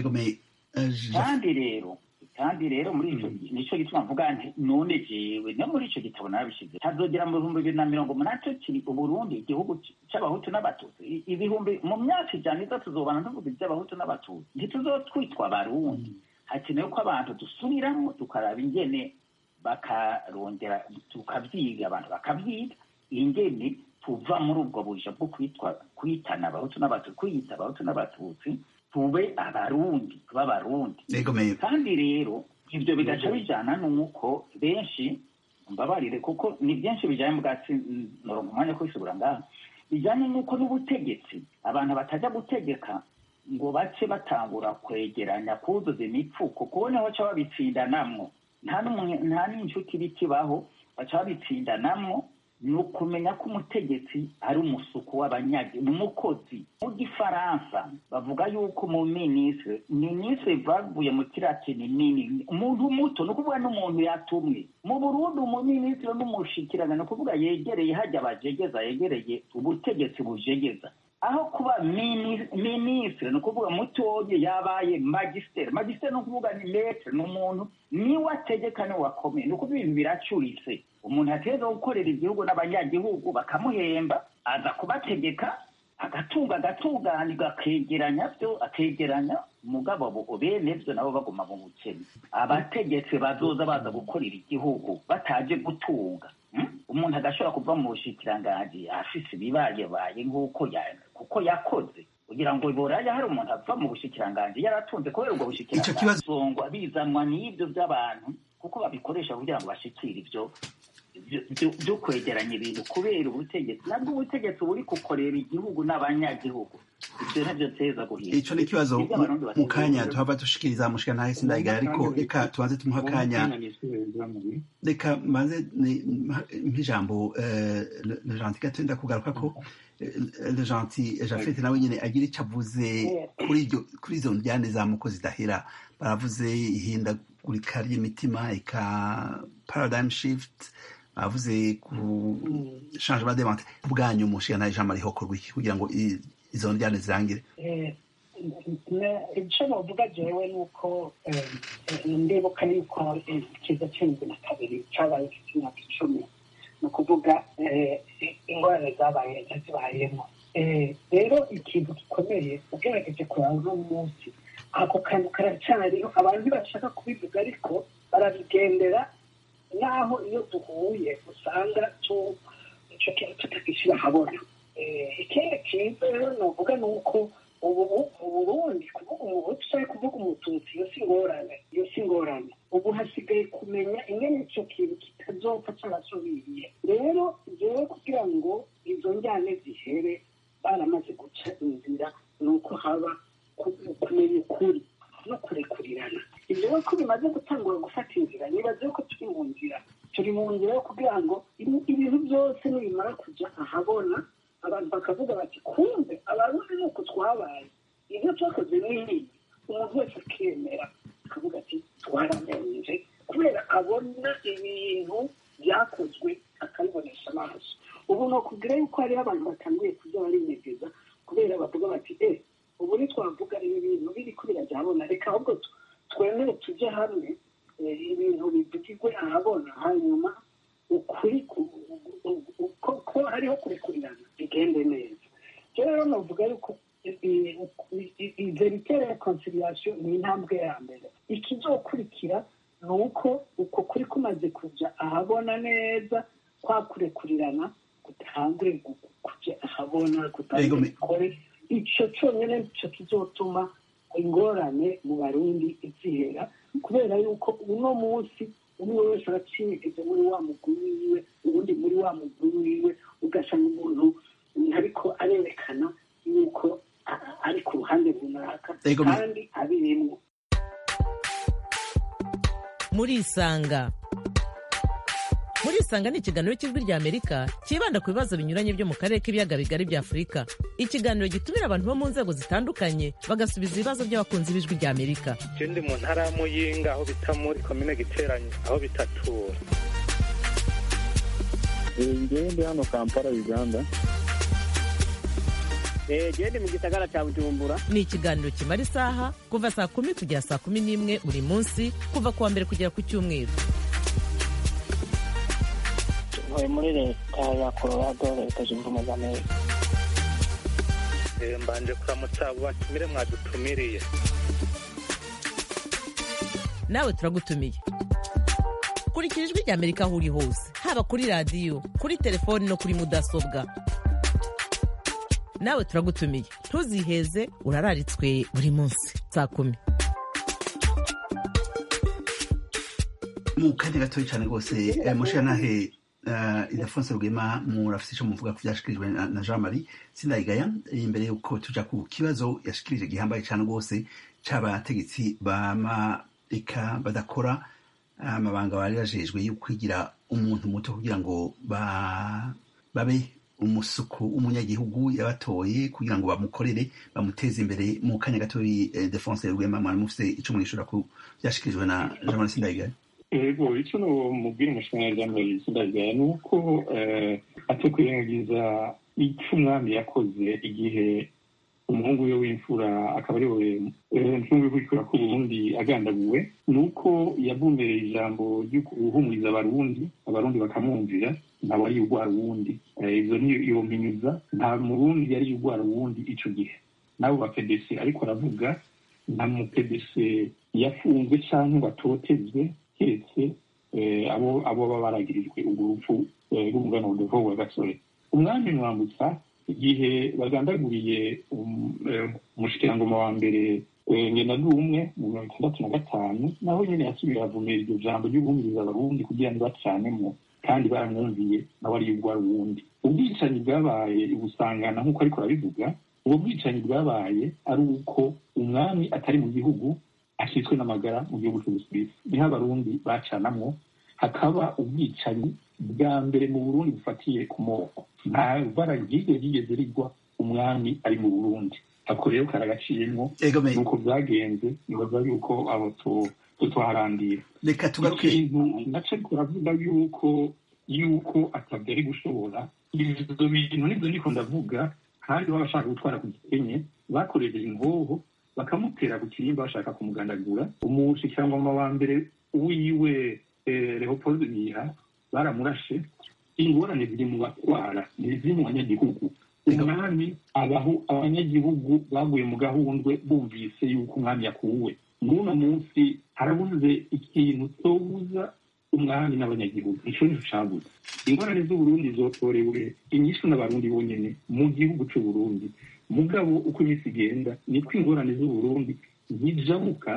kandi rero kandi rero muri ico nico gituma mvuga nti none jewe no muri ico gitabo narabishize hazogera mu bihumbi bibiri na mirongo umunani kiri uburundi igihugu c'abahutu n'abatutsi ibihumbi mu myaka ijana iza tuzobana tuvuga ivy'abahutu n'abatutsi ntituzotwitwa abarundi hakenewe ko abantu dusubiramo tukaraba ingene bakarondera tukavyiga abantu bakavyiga ingene tuva muri ubwo buja bwo kwitwa kwitana abahutu n'abatutsi kwiyita abahutu n'abatutsi tube abarundi tube abarundi kandi rero ivyo bigaca bijana n'uko benshi mbabarire kuko ni byinshi bijanye bwatsi noronka umwanya kwisubira ngaha bijanye n'uko n'ubutegetsi abantu batajya gutegeka ngo bace batangura kwegeranya kuzuza imipfuko kubona baca babitsindanamwo nta n'inshuti bikibaho baca babitsindanamwo ni ukumenya ko umutegetsi ari umusuku w'abanyagi ni umukozi mu gifaransa bavuga yuko mu minisitiri minisitiri bavuye mu kiratini nini umuntu muto ni ukuvuga n'umuntu yatumwe mu burundi umuminisitiri n'umushikirana ni ukuvuga yegereye hajya bajegeza yegereye ubutegetsi bujegeza aho kuba minisitiri ni ukuvuga mutoye yabaye magisiteri magisiteri ni ukuvuga ni metere ni umuntu niwe ategeka niwe wakomeye ni ukuvuga ibintu biracuritse umuntu ategereza gukorera igihugu n'abanyagihugu bakamuhemba aza kubategeka agatunga agatunganirwa akegeranya byo akegeranya umugabo abo bene byo nabo baguma mu bukene abategetsi bazoza baza gukorera igihugu bataje gutunga mm? umuntu agashobora kuva mu bushikiranganji afise ibibayebaye nk'uko ya- kuko yakoze kugira ngo boraya hari umuntu ava mu bushikiranganji yaratunze kubera ubwo Ico kibazo- bushikiranganji songwa bizanwa n'ibyo by'abantu kuko babikoresha kugira ngo bashikire ibyo byo- byo- byo kwegeranya ibintu kubera ubutegetsi nabwo ubutegetsi buri gukorera igihugu n'abanyagihugu ibyo nabyo teza guhinda ico ni ikibazo Ibyo Abarundi mu kanya bategerezwa- tuhava dushikiriza mushika ntahe sindayigaye ariko reka tubanze tumuha akanya reka mbanze ni- mpa- nk'ijambo eh, Le- le gentil gato ndakugaruka ko eh, le gentil jafete nawe nyene agira ico avuze kuri iryo kuri izo njyane z'amoko zidahera baravuze ihindagurika ry'imitima eka paradigm shift bavuze ku changement de mente bwanyu mushika ntahe ijambo ariho korwa iki kugira ngo i- izo njyane zirangire Eh, ne- icyo bavuga jewe ni uko eh, eh, ndibuka yuko eh, ikiza cy'indwi na kabiri cyabaye gifite imyaka icumi ni ukuvuga eh, ingorane zabaye zibayemo Eh, rero ikintu gikomeye ugerageje kuraba uno munsi ako kantu karacyariho abantu bashaka kubivuga ariko barabigendera naho iyo duhuye usanga tu- icyo kintu tutagishyira ahabona Eh, ikindi cyiza rero navuga ni uko ubu uburundi kuvuga umuhutu cyangwa kuvuga umututsi iyo si ingorane iyo si ingorane ubu hasigaye kumenya ingene icyo kintu kitazopfa cyarasubiriye rero jewe kugira ngo izo njyane zihere baramaze guca inzira ni uko haba ku- kumenya ukuri no kurekurirana ibyo rero ko bimaze gutangura gufata inzira nibaze ko turi mu nzira turi mu nzira yo kugira ngo ibi- ibintu byose nibimara kujya ahabona abantu bakavuga bati kumbe abarundi ni uko twabaye ibyo twakoze ni ibi umuntu wese akemera akavuga ati twaramenje kubera abona ibintu byakozwe akabibonesha amaso ubu ni ukubwira yuko hariho abantu batangiye kujya barinegeza kubera bavuga bati eh ubu ntitwavuga ibi bintu biriko birajya ahabona reka ahubwo tu- twemere tujye hamwe eh, ibintu bivugirwe ahabona hanyuma ukuri ku- u- u- ko ko hariho kurekurirana bigende neza rero rero navuga yuko verite reconciliation ni intambwe ya mbere ikizokurikira ni uko uko kuri kumaze kujya ahabona neza kwa kurekurirana gutangure gu- kujya ahabona Yego, gutangure me- gukore icyo cyonyine nicyo kizotuma ingorane mu barundi zihera kubera yuko uno munsi umwe wese aracinyegeze muri wa muguru wiwe ubundi muri wa muguru wiwe ugasanga umuntu ariko arerekana yuko a- ari ku ruhande runaka Yego, me- kandi abirimwo murisanga murisanga ni ikiganiro cy'ijwi rya amerika cyibanda ku bibazo binyuranye byo mu karere k'ibiyaga bigari bya afurika ikiganiro gitumira abantu bo mu nzego zitandukanye bagasubiza ibibazo by'abakunzi b'ijwi rya amerika je ndi mu ntara ya muyinga aho bita muri komine giteranye aho bitatura ngewe ndi hano kampala uganda gende mu gisagara cya bujumbura ni ikiganiro kimara isaha kuva saa kumi kugera saa kumi n'imwe buri munsi kuva ku wa mbere kugera ku cyumweru ntuye muri leta ya colorado leta zunze ubumwe za amerika Eh, mbanje kuramutsa abo batumire mwadutumiriye nawe turagutumiye kurikira ijwi rya amerika aho uri hose haba kuri radiyo kuri telefoni no kuri mudasobwa nawe turagutumiye ntuziheze urararitswe buri munsi saa kumi mu kanya gatoya cyane rwose eh, mushanahe uh, ildefonse rwema murafise ico muvuga ku vyashikirijwe na, na jean marie sindayigaya imbere yuko tuja ku kibazo yashikirije gihambaye cyane rwose c'abategetsi bama eka badakora amabanga bari bajejwe yo kwigira umuntu muto kugira ngo ba, babe umusuku w'umunyagihugu yabatoye kugira ngo bamukorere bamuteze imbere mu kanya gatoya eh, defonse rwema mwari mufise ico mwishura ku vyashikirijwe na jean marie sindayigaya ego icyo mubwira umushinga jambo sindagaya ni uko eh, atakwirengagiza icyo umwami yakoze igihe umuhungu we w'imfura akaba ari we umuhungu w'imfura ku burundi agandaguwe ni uko yavumbereye ijambo ryo guhumuriza abarundi abarundi bakamwumvira ntabwo ari urwa ruwundi izo niyo mpinyuza nta murundi yari urwara uwundi ico gihe n'abo ba pdc ariko aravuga nta mu pdc yafunzwe cyangwa ngo atotezwe keretse abo abo baba baragirijwe urwo rupfu rw'umugana uruvo wa gasore umwami mwambutsa igihe bagandaguriye umushikirangoma wa mbere ngena umwe mu mirongo itandatu na gatanu naho nyine yasubiye avumera iryo jambo ry'ubuhumiriza abarundi kugira ngo bacanemo kandi baramwumviye nawe ari urwara uwundi ubwicanyi bwabaye ubusangana nk'uko ariko arabivuga ubwo bwicanyi bwabaye ari uko umwami atari mu gihugu ashyitswe n'amagara mu gihugu cy'ubusuwisi niho abarundi bacanamwo hakaba ubwicanyi bwa mbere mu burundi bufatiye ku moko nta bara ryigeze ryigeze rigwa umwami ari mu burundi ako rero karagaciyemo nuko byagenze nibaza yuko abo tutuharandira reka tugaruke ikintu naco kuravuga yuko yuko atabyari gushobora ivyo bintu nivyo ndiko ndavuga kandi baba bashaka gutwara ku gikenye bakoresheje ingoho bakamutera ku kirimba bashaka kumugandagura umushikirangoma wa mbere wiwe leopold biha baramurashe ingorane ziri mu batwara ntiziri mu banyagihugu umwami abaho abanyagihugu baguye mu gahundwe bumvise yuko umwami yakuwe n'uno munsi harabuze ikintu cyobuza umwami n'abanyagihugu ico nico cabuze ingorane z'uburundi zotorewe inyishu n'abarundi bonyene mu gihugu c'uburundi mugabo uko iminsi igenda niko ingorane z'uburundi zijabuka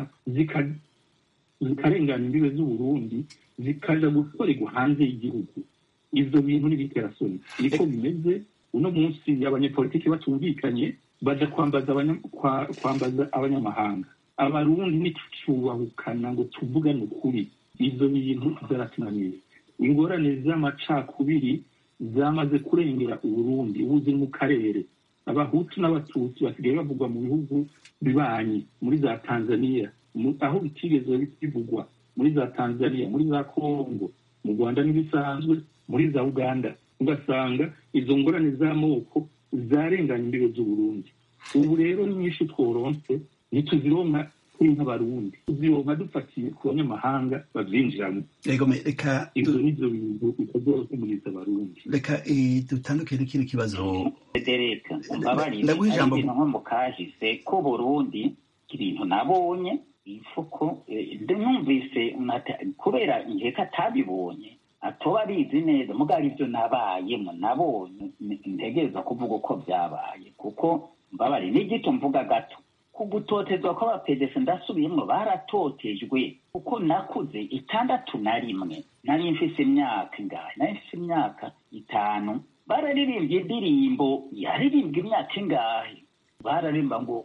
zikarengana imbibe z'uburundi zikaja gukorerwa hanze y'igihugu ivyo bintu n'ibiterasoni niko bimeze uno munsi abanyepolitiki batumvikanye baja kwambaza kwambaza abanyamahanga abarundi ntitucubahukana ngo tuvugane ukuri ivyo bintu vyaratunaniye ingorane z'amacakubiri zamaze kurengera uburundi ubu ziri mu karere abahutu n'abatutsi basigaye bavugwa mu bihugu bibanyi muri za tanzania aho bitigeze bivugwa muri za tanzania muri za kongo mu rwanda n'ibisanzwe muri za uganda ugasanga izo ngorane z'amoko zarenganya imbibe z'uburundi ubu rero ni nyinshi tworonse ntituzironka turi nk'abarundi tuzironka dufatiye ku banyamahanga bavyinjiramo reka ivyo nivyo bintu bitazohumuriza abarundi reka dutandukire n'ikindi kibazo federeka mbabarire ndaguha ari ijambo ibintu nko mu kahise ko burundi ibintu nabonye ifuko numvise kubera nkeka atabibonye atoba abizi neza mugabo ibyo nabayemo nabonye ntegereza kuvuga uko byabaye kuko mbabare n'igito mvuga gato ku gutotezwa kw'abapedesi ndasubiyemo baratotejwe kuko nakuze itandatu na rimwe nari mfise imyaka ingahe nari mfise imyaka itanu bararirimbye indirimbo yaririmbwa imyaka ingahe bararirimba ngo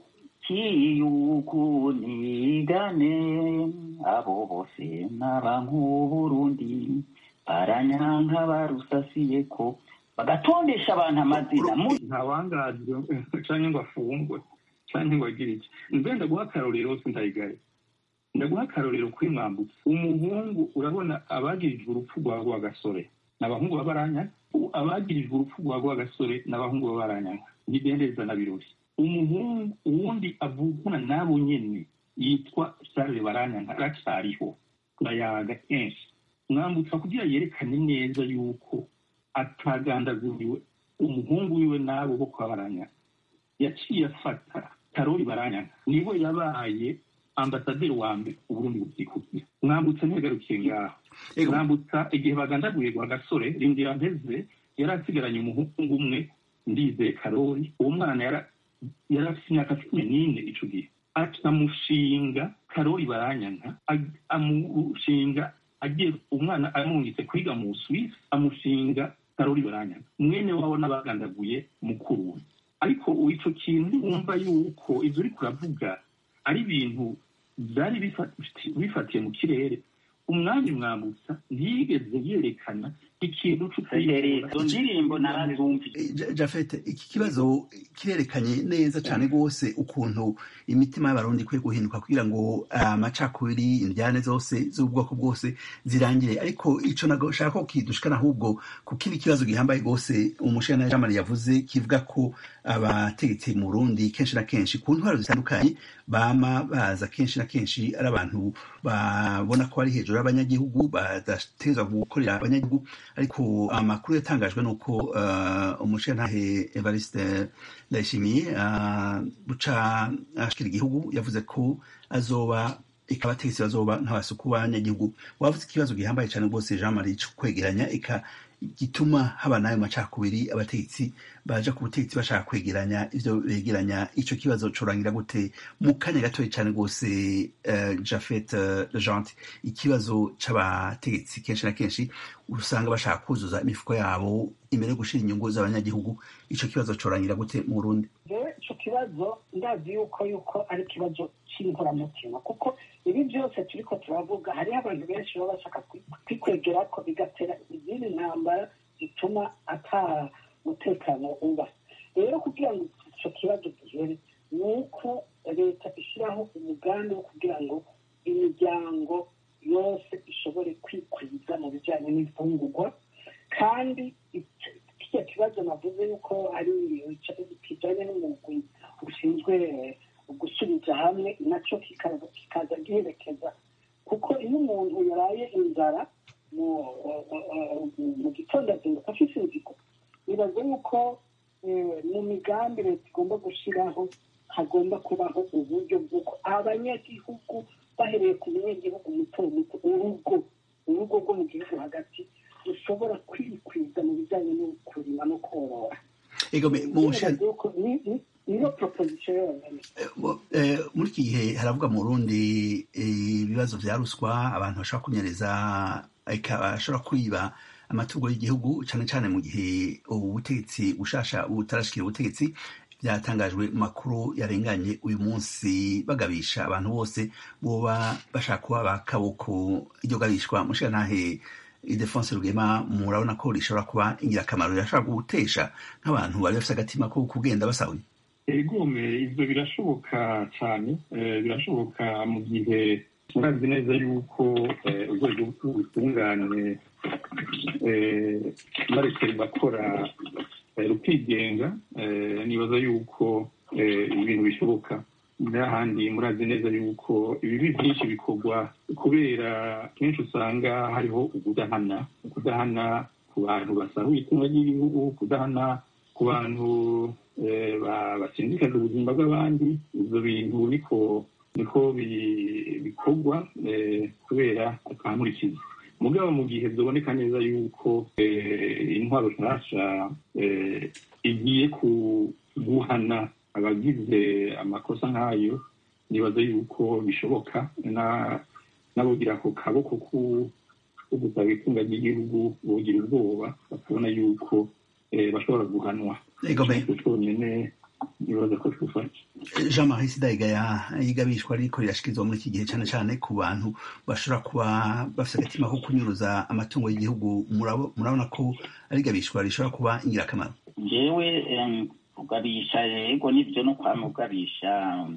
kiyukunigane abo bose n'abank'uburundi baranyanka barusasiye ko bagatondesha abantu amazina mu ntawangajwe canke ngo afungwe canke ngo agire iki mbe ndaguha akarorero sindayigaye ndaguha akarorero kuri mwambutse umuhungu urabona abagirijwe urupfu rwa rwagasore ni abahungu b'abaranya abagirijwe urupfu rwa rwagasore ni abahungu b'abaranya ntidendereza na birori umuhungu uwundi avukana n'abo nyene yitwa charles baranyanka aracyariho turayaga kenshi mwambutsa kugira yerekane neza yuko atagandaguriwe umuhungu wiwe n'abo bo kwa baranyanka yaciye afata karori baranyanka niwe yabaye ambasaderi wa mbere uburundi bukikukira mwambutsa ntigarukiye ngaho mwambutsa igihe bagandaguye rwa gasore rindira mpeze yari asigaranye umuhungu umwe ndizeye karori uwo mwana yari yari afite imyaka cumi n'ine ico gihe amushinga karori baranyanka amushinga agiye umwana amwungitse kwiga mu Suisse amushinga karori baranyanka mwene wabo n'abagandaguye mukuru we ariko ico kintu wumva yuko ivyo uriko uravuga ari ibintu byari bifatiye mu kirere umwanya mwambutsa ntiyigeze yerekana ikintu izo ndirimbo narazumvise jafete iki kibazo kirerekanye neza cyane rwose ukuntu imitima y'abarundi ikwiye guhinduka kugira ngo amacakubiri indyane zose z'ubwoko bwose zirangire ariko ico nashaka ko kidushikana ahubwo ku kindi kibazo gihambaye rwose umushana jamari yavuze kivuga ko abategetsi mu Burundi kenshi na kenshi ku ntwaro zitandukanye bama baza kenshi na kenshi ari abantu babona ko ari hejuru abanyagihugu badategerezwa gukorera abanyagihugu ariko amakuru yatangajwe nuko uh, umushenantahe evariste ndayishimiye uh, buca ashikira igihugu yavuze ko azoba eka abategetsi bazoba nk'abasuku b'abanyagihugu wavuze ikibazo gihambaye cyane rwose jean marie cyo kwegeranya eka gituma haba n'ayo macakubiri abategetsi baja ku butegetsi bashaka kwegeranya ivyo begeranya ico kibazo corangira gute mu kanya gatoya cyane rwose uh, jafet uh, legente ikibazo c'abategetsi kenshi na kenshi usanga bashaka kuzuza imifuko yabo imbere yo gushira inyungu z'abanyagihugu ico kibazo corangira gute mu burundi jewe ico kibazo ndazi yuko yuko ari ikibazo c'inkoramutima kuko ibi byose turiko turavuga hariho abantu benshi baba bashaka kwikwegera ko bigatera izindi ntambara zituma ata mutekano uba rero kugira ngo ico kibazo gihere ni uko leta ishyiraho umugambi wo kugira ngo imiryango yose ishobore kwikwiza mu bijyanye n'imfungurwa kandi kirya kibazo navuze yuko ari kijyanye n'umugwi ushinzwe gusubiza hamwe nacyo kikaza giherekeza kuko iyo umuntu yaraye inzara mu gitondo azinduka afite inzigo nibaza yuko mu migambi leta igomba gushyiraho hagomba kubaho uburyo bw'uko abanyagihugu bahereye ku munyagihugu muto muto urugo urugo rwo mu gihugu hagati rushobora kwikwiza mu bijyanye no kurima no korora niyo proposition yonyine muri iki gihe haravuga mu rundi ibibazo vya ruswa abantu bashobora kunyereza bashobora kwiba amatungo y'igihugu cyane cyane mu gihe ubutegetsi bushasha butarashikira ubutegetsi byatangajwe mu makuru yarenganye uyu munsi bagabisha abantu bose boba bashaka kuba bakaboko iryo gabishwa mushirantahe idefonse rugema murabona ko rishobora kuba ingirakamaro rirashobora gutesha nk'abantu bari bafite agatima ko kugenda basahuye egome ibyo birashoboka cyane birashoboka mu gihe murazi neza yuko urwego rw'ubutungane barekera bakora rukigenga nibaza yuko ibintu bishoboka n'ahandi murazi neza yuko ibibi byinshi bikorwa kubera kenshi usanga hariho ukudahana ukudahana ku bantu basahuye itunga ry'igihugu kudahana ku bantu basindikaza ubuzima bw'abandi ibyo bintu niko niko bikorwa kubera akamurikiza mugabo mu gihe biboneka neza yuko intwaro nshasha igiye guhana abagize amakosa nk'ayo nibaza yuko bishoboka n'abogira ako kaboko ko gusaba itunga ry'igihugu bogira ubwoba bakabona yuko bashobora guhanwa cyonyine nibaza ko twufasha jean marie sidayigaya yigabishwa ariko rirashikirizwa muri iki gihe cyane cyane ku bantu bashobora kuba bafite agatima ko kunyuruza amatungo y'igihugu murabona ko ari igabishwa rishobora kuba ingirakamaro ngewe ugabisha yego nibyo no kwama ugabisha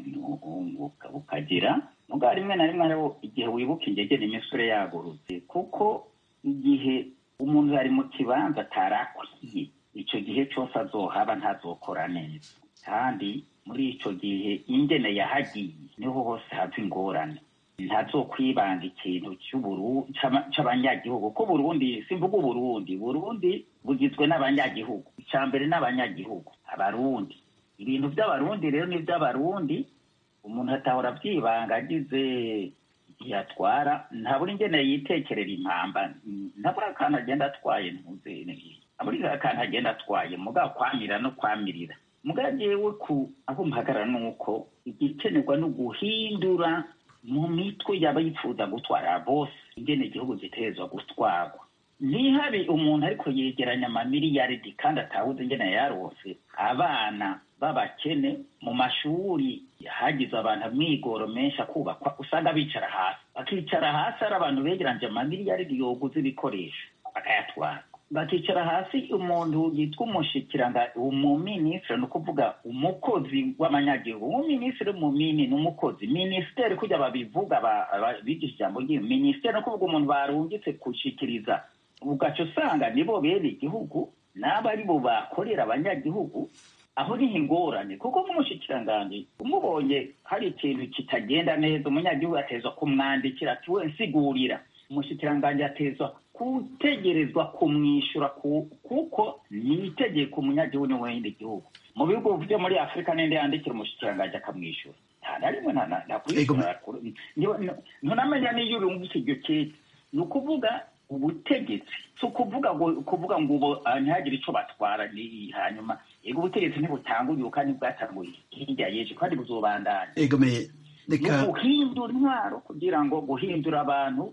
ukagira mugabo rimwe na rimwe hariho igihe wibuka ingegera imisore yagurutse kuko igihe umuntu yari mu kibanza atarakwiye icyo gihe cyose azohaba ntazokora neza kandi muri icyo gihe ingene yahagiye niho hose hava ingorane ntazokwibanga ikintu cy'abanyagihugu ko burundi simvuga uburundi burundi bugizwe n'abanyagihugu icya mbere n'abanyagihugu abarundi ibintu by'abarundi rero ni iby'abarundi umuntu atahora abyibanga agize igihe atwara ntabura ingene yitekerera impamba ntabura akantu agenda atwaye ntuze ntabura akantu agenda atwaye mugabo kwamira no kwamirira mugabo jewe ku aho mpagarara ni uko igikenerwa no guhindura mu mitwe yaba yifuza gutwara bose ingene igihugu gitegerezwa gutwarwa ntihabe umuntu ariko yegeranya amamiliyaridi kandi atabuze ingene yarose abana b'abakene mu mashuri hagize abantu amwigoro menshi akubakwa usanga bicara hasi bakicara hasi ari abantu begeranje amamiliyaridi yoguze ibikoresho bakayatwara bakicara hasi umuntu yitwa umushikiranga umuminisitiri ni ukuvuga umukozi w'amanyagihugu umuminisitiri mumini ni umukozi minisiteri kujya babivuga bigisha ijambo ry'iyo minisiteri ni ukuvuga umuntu barungitse gushikiriza ugaca usanga nibo bene igihugu n'abo ari bo bakorera abanyagihugu aho niho ingorane kuko nk'umushikiranganji umubonye hari ikintu kitagenda neza umunyagihugu ateza kumwandikira ati we nsigurira umushikiranganji atezwa gutegerezwa kumwishyura kuko ni itegeko umunyagihugu ni wenda igihugu mu bihugu byo muri afurika n'indi yandikira umushikiranganji akamwishyura nta na rimwe ntakwishyura ntunamenya n'iyo urungutse iryo keke ni ukuvuga ubutegetsi si ukuvuga ngo kuvuga ngo ubu ntihagire icyo batwara hanyuma yego ubutegetsi ntibutanguriye kandi bwatanguye hirya y'ejo kandi buzobandanya ni guhindura intwaro kugira ngo guhindura abantu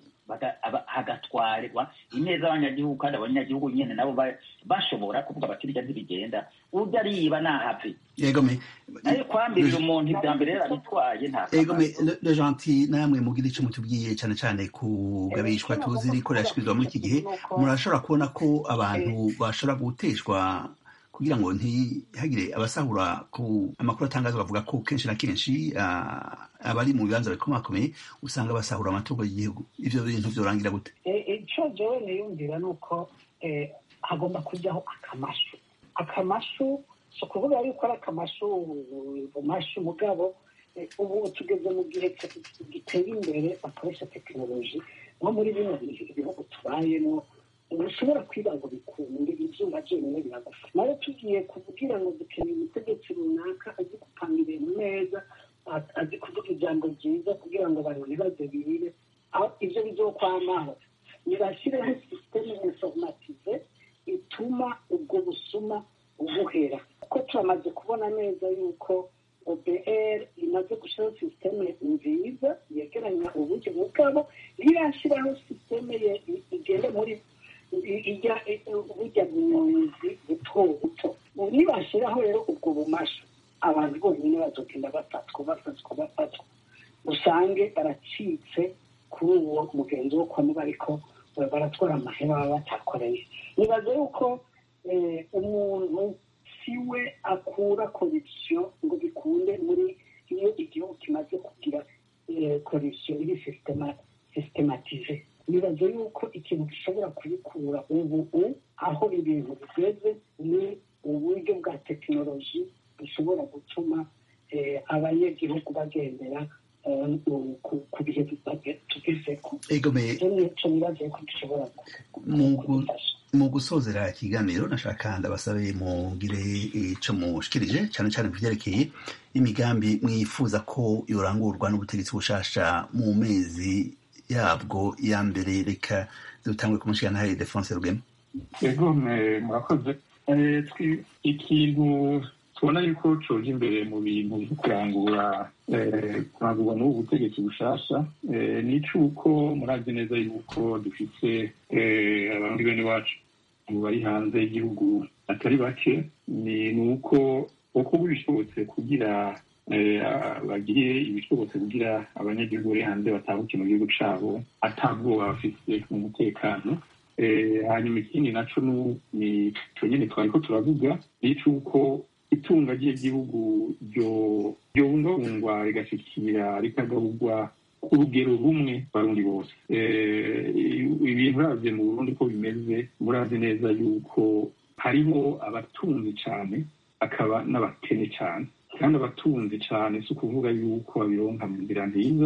hagatwarwa ineza abanyagihugu kandi abanyagihugu nyine nabo bashobora kuvuga bati birya ntibigenda ujya ariba ntahave nayo kwambirira umuntu ibya mbere yarabitwaye nta egome le gentil namwe mugira icyo mutubwiye cyane cyane kugabishwa tuzi riko rirashyikirizwa muri iki gihe murashobora kubona ko abantu bashobora guteshwa kugira ngo ntihagire abasahura ku amakuru atangazwa bavuga ko kenshi na kenshi abari mu bibanza bikomakomeye usanga basahura amatungo y'igihugu ivyo bintu vyorangira gute ico jewe niyumvira ni uko hagomba kujyaho akamashu akamashu si ukuvuga yuko ari akamashu bumashu mugabo ubu tugeze mu gihe giteye imbere bakoresha tekinoloji nko muri bino bihugu tubayemo ushobora kwiba ngo bikunde izuba ryonyine biragufa nawe tugiye kuvugira ngo dukeneye umutegetsi runaka azi gupanga ibintu neza azi kuvuga ijambo ryiza kugira ngo abantu ntibaze birire aho ibyo bizokwamaho nibashyireho sisiteme informatize ituma ubwo busuma buhera kuko turamaze kubona neza yuko obr imaze gushyiraho sisiteme nziza yegeranya uburyo bwabo ntirashyiraho sisiteme igenda muri ijya bujya bunyonzi buto buto nibashyiraho rero ubwo bumasha abantu bonyine bazogenda bafatwa bafatwa bafatwa usange baracitse kuri uwo mugenzi wo kwa ariko baratwara amahera baba batakoreye nibaza yuko umuntu si we akura korupsiyo ngo bikunde muri iyo igihugu kimaze kugira korupsiyo iri sistematije nibaza yuko ikintu gishobora kubikura ubu aho ibintu bigeze ni uburyo bwa tekinoloji bushobora gutuma abanyagihugu bagendera ku bihe tugezeko nicyo nibaza yuko gishobora mu gusozera ikiganiro nashaka ndabasabe mugire ico mushikirije cyane cyane ku vyerekeye imigambi mwifuza ko yorangurwa n'ubutegetsi bushasha mu mezi yabwo ya mbere reka dutangwe kumushyira nawe defonse rugema ego murakoze ikintu tubona yuko coje imbere mu bintu byo kurangura kurangurwa n'ubu butegetsi bushasha ni icuko murazi neza yuko dufite abandi bene wacu bari hanze y'igihugu atari bake ni uko uko bishobotse kugira bagire ibishobotse kugira abanyagihugu bari hanze batahuke mu gihugu cyabo atabwoba bafite mu mutekano hanyuma ikindi naco ni cyo nyine twari ko turavuga ni icuko itunga ry'igihugu ryobungabungwa rigashikira rikagaburwa ku rugero rumwe barundi bose ibintu uravye mu burundi ko bimeze murazi neza yuko hariho abatunzi cane akaba n'abakene cane kandi abatunzi cyane si ukuvuga yuko babironka mu nzira nziza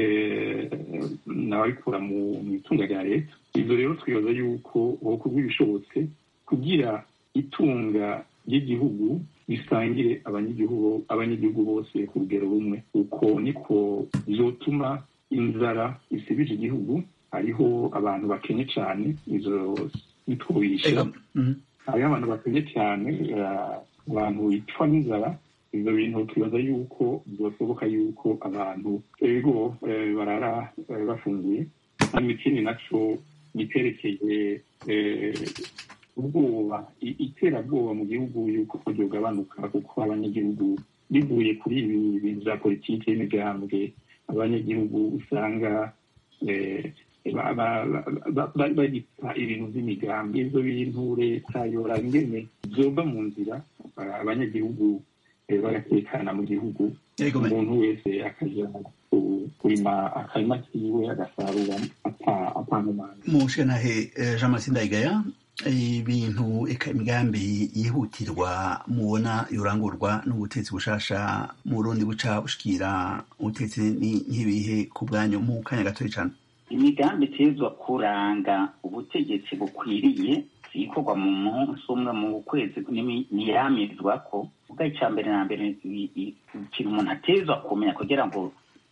n'ababikura mu itunga rya leta ibyo rero twibaza yuko ubukorwa ibishobotse kugira itunga ry'igihugu bisangire abanyagihugu abanyagihugu bose ku rugero rumwe uko niko bizotuma inzara isibije igihugu hariho abantu bakenye cyane izo nitwubisha hariho abantu bakenye cyane abantu bicwa n'inzara ibyo bintu twibaza yuko byashoboka yuko abantu ego barara bafunguye hanyuma ikindi naco giterekeye ubwoba iterabwoba mu gihugu yuko ryogabanuka kuko abanyagihugu bivuye kuri ibi bintu bya politiki y'imigambwe abanyagihugu usanga bagita ibintu by'imigambi ibyo bintu leta yora ingene byova mu nzira abanyagihugu bagatekana mu gihugu umuntu wese akaja kurima akarima kiwe agasarura atanumana mushanahe jean martin ndayigaya ibintu eka imigambi yihutirwa mubona yorangurwa n'ubutetsi bushasha mu rundi buca bushikira ubutetsi nk'ibihe ku bwanyu mu kanya gatoya cyane imigambi itezwa kuranga ubutegetsi bukwiriye ikorwa mu munsi umwe mu kwezi ntiyamizwa ko ubwo icya mbere na mbere ikintu umuntu atezwa kumenya kugira ngo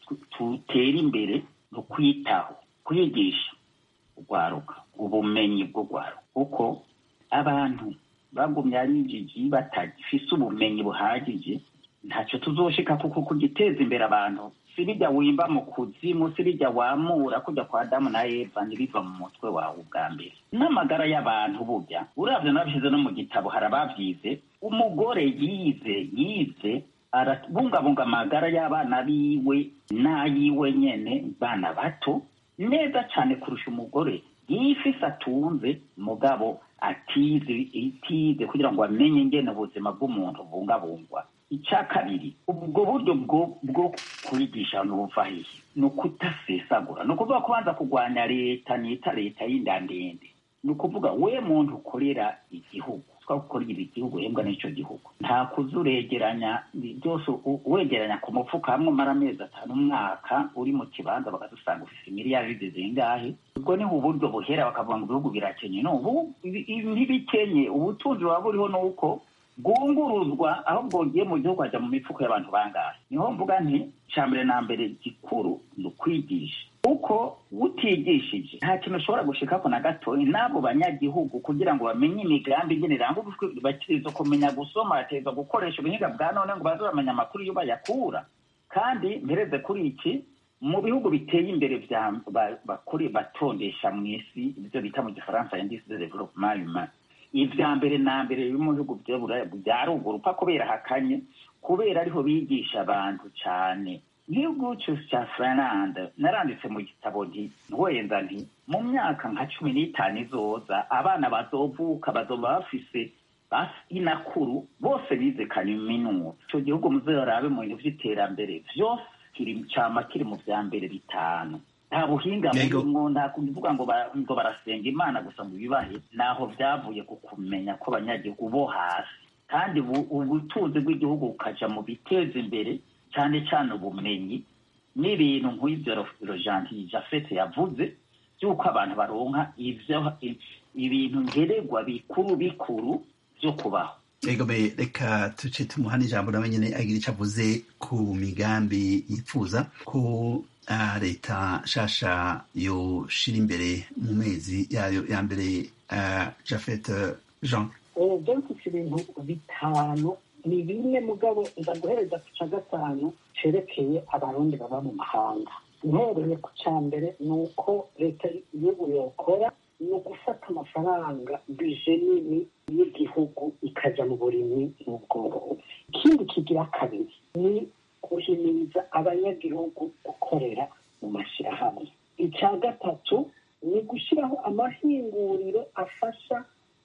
tutere imbere no kwitaho kwigisha urwaruka ubumenyi bwo rwaruka kuko abantu bagumye ari injiji batagifise ubumenyi buhagije ntacyo tuzoshika kuko kugiteza imbere abantu si bijya wimba mu kuzimu si bijya wamura kujya kwa adamu na eva ntibiva mu mutwe wawe ubwa mbere n'amagara y'abantu burya uravye nabishyize no mu gitabo hari abavyize umugore yize yize arabungabunga amagara y'abana biwe n'ayiwe nyene bana bato neza cyane kurusha umugore yifise atunze mugabo atize itize kugira ngo amenye ingene ubuzima bw'umuntu bungabungwa icya kabiri ubwo buryo bwo kwigisha buva hehe ni ukutasesagura ni ukuvuga kubanza kurwanya leta nita leta y'inda ndende ni ukuvuga we muntu ukorera igihugu twagukorera igihugu uhembwa n'icyo gihugu nta kuza uregeranya byose wegeranya ku mufuka hamwe umara amezi atanu umwaka uri mu kibanza bakadusanga ufite miliyari zingahe ubwo ni uburyo buhera bakavuga ngo ibihugu birakenye no ubu ntibikenye ubutunzi buba buriho ni uko bwunguruzwa aho bwongeye mu gihugu hajya mu mifuko y'abantu bangahe niho mvuga nti cya mbere na mbere gikuru ni ukwigisha uko utigishije nta kintu ushobora gushikako na gatoya n'abo banyagihugu kugira ngo bamenye imigambi ingene iranga bakiriza kumenya gusoma bateza gukoresha ubuhinga bwa none ngo baze bamenya amakuru iyo bayakura kandi mpereze kuri iki mu bihugu biteye imbere bakuri batondesha mu isi ibyo bita mu gifaransa indisi de developement humain ibya mbere na mbere biri mu bihugu bya ruguru upfa kubera hakanye kubera ariho bigisha abantu cyane igihugu cya finlande naranditse mu gitabo nti ntiwenda nti mu myaka nka cumi n'itanu izoza abana bazovuka bazoba bafise inakuru bose bize kaminuza icyo gihugu muzorabe mu bintu by'iterambere byose cyama kiri mu bya mbere bitanu nta buhinga burimwo nta kuvuga ngo ngo barasenga imana gusa ngo bibahe naho byavuye ku kumenya ko abanyagihugu bo hasi kandi ubutunzi bw'igihugu bukaja mu biteza imbere cyane cyane ubumenyi n'ibintu nk'ibyo rojanti jafete yavuze by'uko abantu baronka ivyo ibintu ngeregwa bikuru bikuru byo kubaho egome reka tuce tumuha n'ijambo nawe nyene agira ico avuze ku migambi yifuza ko uh, leta nshasha yoshira imbere mu mezi yayo ya mbere uh, jafet jean byanditse ibintu bitanu ni bimwe mugabo nza guhereza ku ca gatanu cerekeye abarundi baba mu mahanga ntereye ku ca mbere ni uko leta y'igihugu yokora ni ugufata amafaranga bije nini y'igihugu ikaja mu burimyi n'ubworozi ikindi kigira kabiri ni guhimiriza abanyagihugu gukorera mu mashyirahamwe icya gatatu ni gushyiraho amahinguriro afasha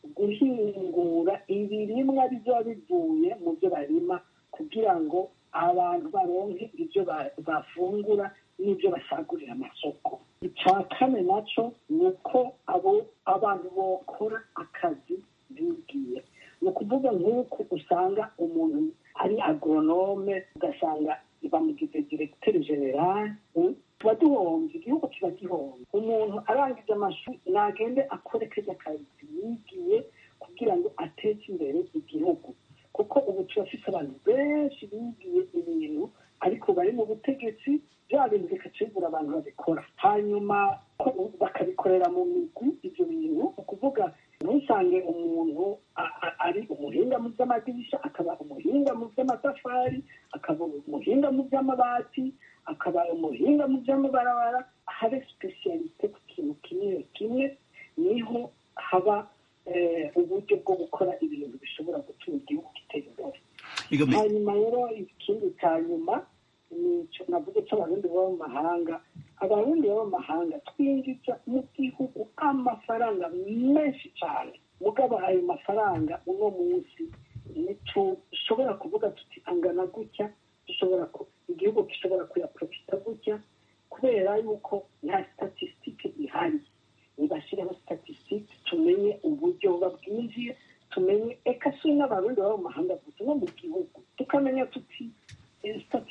guhingura ibirimwa bizoba bivuye mu byo barima kugira ngo abantu baronke ibyo bafungura n'ibyo basagurira amasoko icya kane nacyo ni uko abo abantu bokora akazi bigiye ni ukuvuga nk'uko usanga umuntu ari agoronome ugasanga bamugize diregiteri generale tuba duhombye igihugu kiba gihombe umuntu arangije amashuri nagende akore kajya kazi yigiye kugira ngo ateze imbere igihugu kuko ubu turafise abantu benshi bigiye ibintu ariko bari mu butegetsi bya bintu bikacibura abantu babikora hanyuma bakabikorera mu migwi ibyo bintu ni ukuvuga ntusange umuntu ari umuhinga mu by'amadirisha akaba umuhinga mu by'amatafari akaba umuhinga mu by'amabati akaba umuhinga mu by'amabarabara habe sipesiyalite ku kintu kimwe kimwe niho haba uburyo bwo gukora ibintu bishobora gutuma igihugu gitera imbere hanyuma rero ikindi cya nyuma nicyo navuze cy'abarundi baba mu mahanga abarundi baba mu mahanga twinjiza mu gihugu amafaranga menshi cyane mugabo ayo mafaranga uno munsi ntitushobora kuvuga tuti angana gutya dushobora igihugu gishobora kuyaprofita gutya kubera yuko nta statisitike ihari nibashyireho statisitike tumenye uburyo buba bwinjiye tumenye eka si n'abarundi baba mu mahanga gusa no mu gihugu tukamenya tuti statisitike ku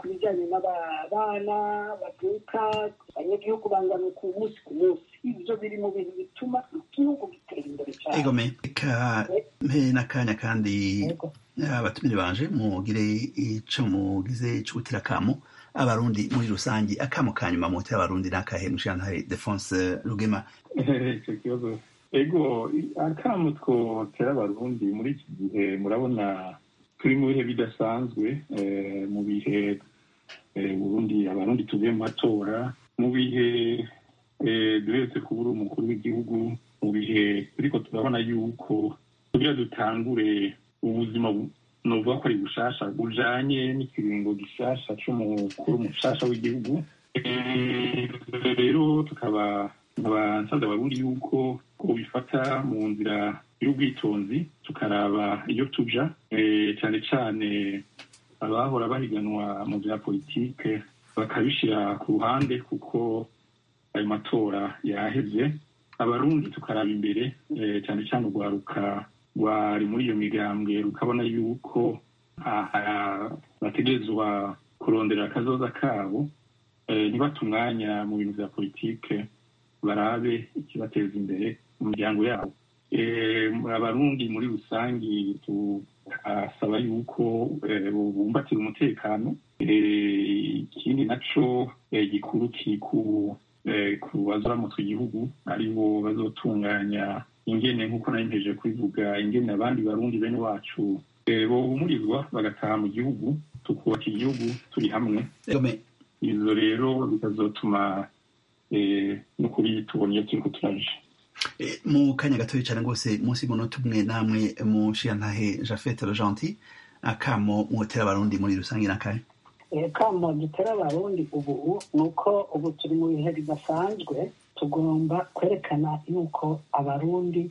ku bijyanye n'abana bavuka abanyagihugu bangana ku munsi ku munsi ibyo biri mu bintu bituma igihugu gitera imbere cyane egome reka mpe n'akanya kandi abatumire banje mugire ico mugize c'ugutera akamo abarundi muri rusange akamo ka nyuma mutera abarundi n'akahe mushantare defonse rugema icyo kibazo ego akamo twotera abarundi muri iki gihe murabona turi mu bihe bidasanzwe mu bihe burundi abarundi tuvuye mu matora mu bihe duheretse kubura umukuru w'igihugu mu bihe turiko turabona yuko kugira dutangure ubuzima novuga ko ari bushasha bujanye n'ikiringo gishasha c'umukuru mushasha w'igihugu rero tukaba nkaba nsabye abarundi yuko ko bifata mu nzira y'ubwitonzi tukaraba iyo tuja cyane cyane abahora bahiganwa mu bya politike bakabishyira ku ruhande kuko ayo matora yaheze abarundi tukaraba imbere cyane cyane urwaruka rwari muri iyo migambwe rukabona yuko bategerezwa kurondera akazoza kabo ntibate umwanya mu bintu bya politike barabe ikibateza imbere mu miryango yabo abarundi muri rusange tukasaba yuko bumbatira umutekano ikindi naco gikuru kiri ku bazoramutse igihugu aribo bazotunganya ingene nk'uko nari mpeje kubivuga ingene abandi barundi bene wacu bohumurizwa bagataha mu gihugu tukubaka igihugu turi hamwe izo rero bikazotuma n'ukuri tubona iyo turiko turaje mu kanya gatoya cyane rwose munsi y'umunota umwe namwe mushiyantahe jafete rojanti akamo mwotera abarundi muri rusange n'akahe kamo dutera abarundi ubu ni uko ubu turi mu bihe bidasanzwe tugomba kwerekana yuko abarundi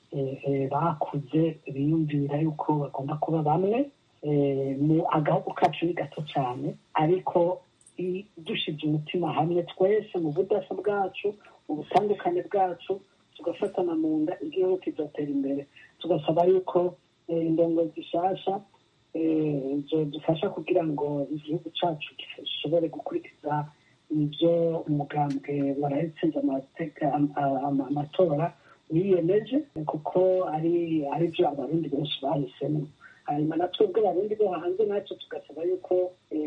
bakuze biyumvira yuko bagomba kuba bamwe mu agahugu kacu ni gato cyane ariko dushize umutima hamwe twese mu budasa bwacu mu butandukane bwacu tugafatana mu nda igihugu kizatera imbere tugasaba yuko indongo zishasha dufasha kugira ngo igihugu cyacu gishobore gukurikiza ibyo umugambwe warahitsinze amatora wiyemeje kuko ari ari byo abarundi benshi bahisemo hanyuma na twebwe abarundi bo hanze natwe tugasaba yuko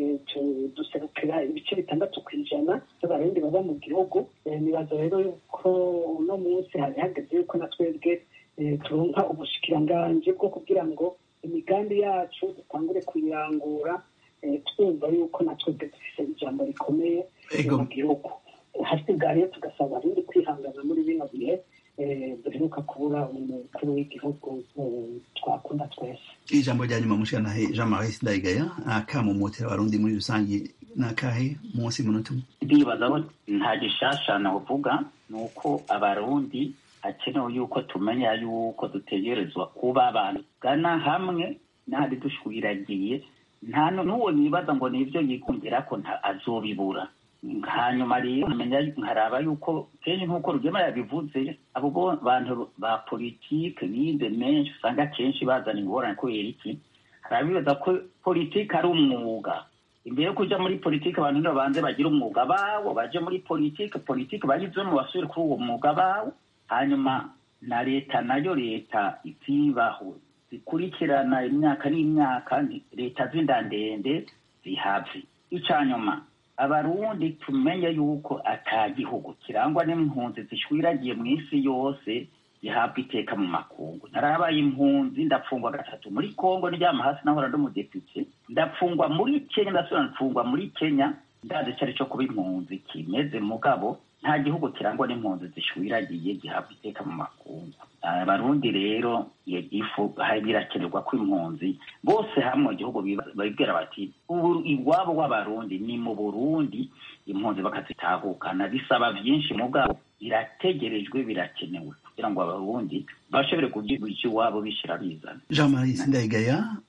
duserukira ibice bitandatu ku ijana by'abarundi baba mu gihugu nibaza rero yuko uno munsi hari hageze yuko na twebwe turonka ubushikiranganji bwo kugira ngo imigambi yacu dutangure kuyirangura twumva yuko na twebwe dufise ijambo rikomeye mu gihugu hasigaye tugasaba abarundi kwihangana muri bino bihe duheruka kubura umukuru w'igihugu twakunda twese ijambo rya nyuma mushikanahe jean marie sindayigaya akamumutera abarundi muri rusange nakahe munsi y'umunota umwe ndibaza ko nta gishasha navuga ni uko abarundi hakenewe yuko tumenya yuko dutegerezwa kuba abantu gana hamwe ntari dushwiragiye nta n'uwo nibaza ngo ni ibyo yikundira ko azobibura hanyuma rero nkaraba yuko kenshi nk'uko rugema yabivuze abo bantu ba politike bize menshi usanga kenshi bazana ingorane kubera iki harabibaza ko politike ari umwuga imbere yo kuja muri politike abantu nibabanze bagira umwuga bawo baje muri politike politike bayizemo basubire kuri uwo mwuga bawo hanyuma na leta nayo leta izibaho zikurikirana imyaka n'imyaka leta z'indandende zihave icanyuma abarundi tumenye yuko ata gihugu kirangwa n'impunzi zishwiragiye mu isi yose zihabwa iteka mu makungu narabaye impunzi ndapfungwa gatatu muri kongo ndyama hasi nahora ndi umudepite ndapfungwa muri kenya ndasubira mfungwa muri kenya ndazi icyo ari cyo kuba impunzi kimeze mugabo nta gihugu kirangwa n'impunzi zishwiragiye gihabwa iteka mu makungu abarundi rero iyo gifu birakenerwa ko impunzi bose hamwe mu gihugu babwira bati iwabo w'abarundi ni mu burundi impunzi bakazitahukana bisaba byinshi mugabo birategerejwe birakenewe kugira ngo abarundi bashobore kugira iwabo bishyira bizana jean marie sindayigaya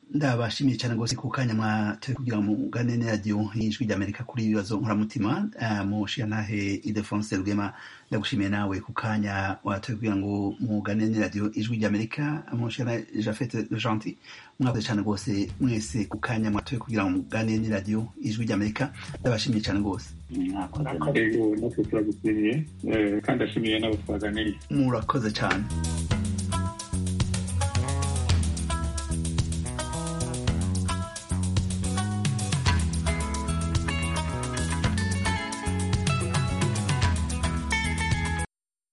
ndabashimiye cyane rwose ku kanya mwatoye kugira ngo mugane radiyo y'ijwi ry'amerika kuri ibibazo nkoramutima mushiyantahe idefonse rwema ndagushimiye nawe ku kanya watoye kugira ngo mugane radiyo ijwi ry'amerika mushiyana jafete gentil mwakoze cyane rwose mwese ku kanya mwatoye kugira ngo mugane radiyo ijwi ry'amerika ndabashimiye cyane rwose natwe turagushimiye kandi ashimiye n'abo twaganiriye murakoze cyane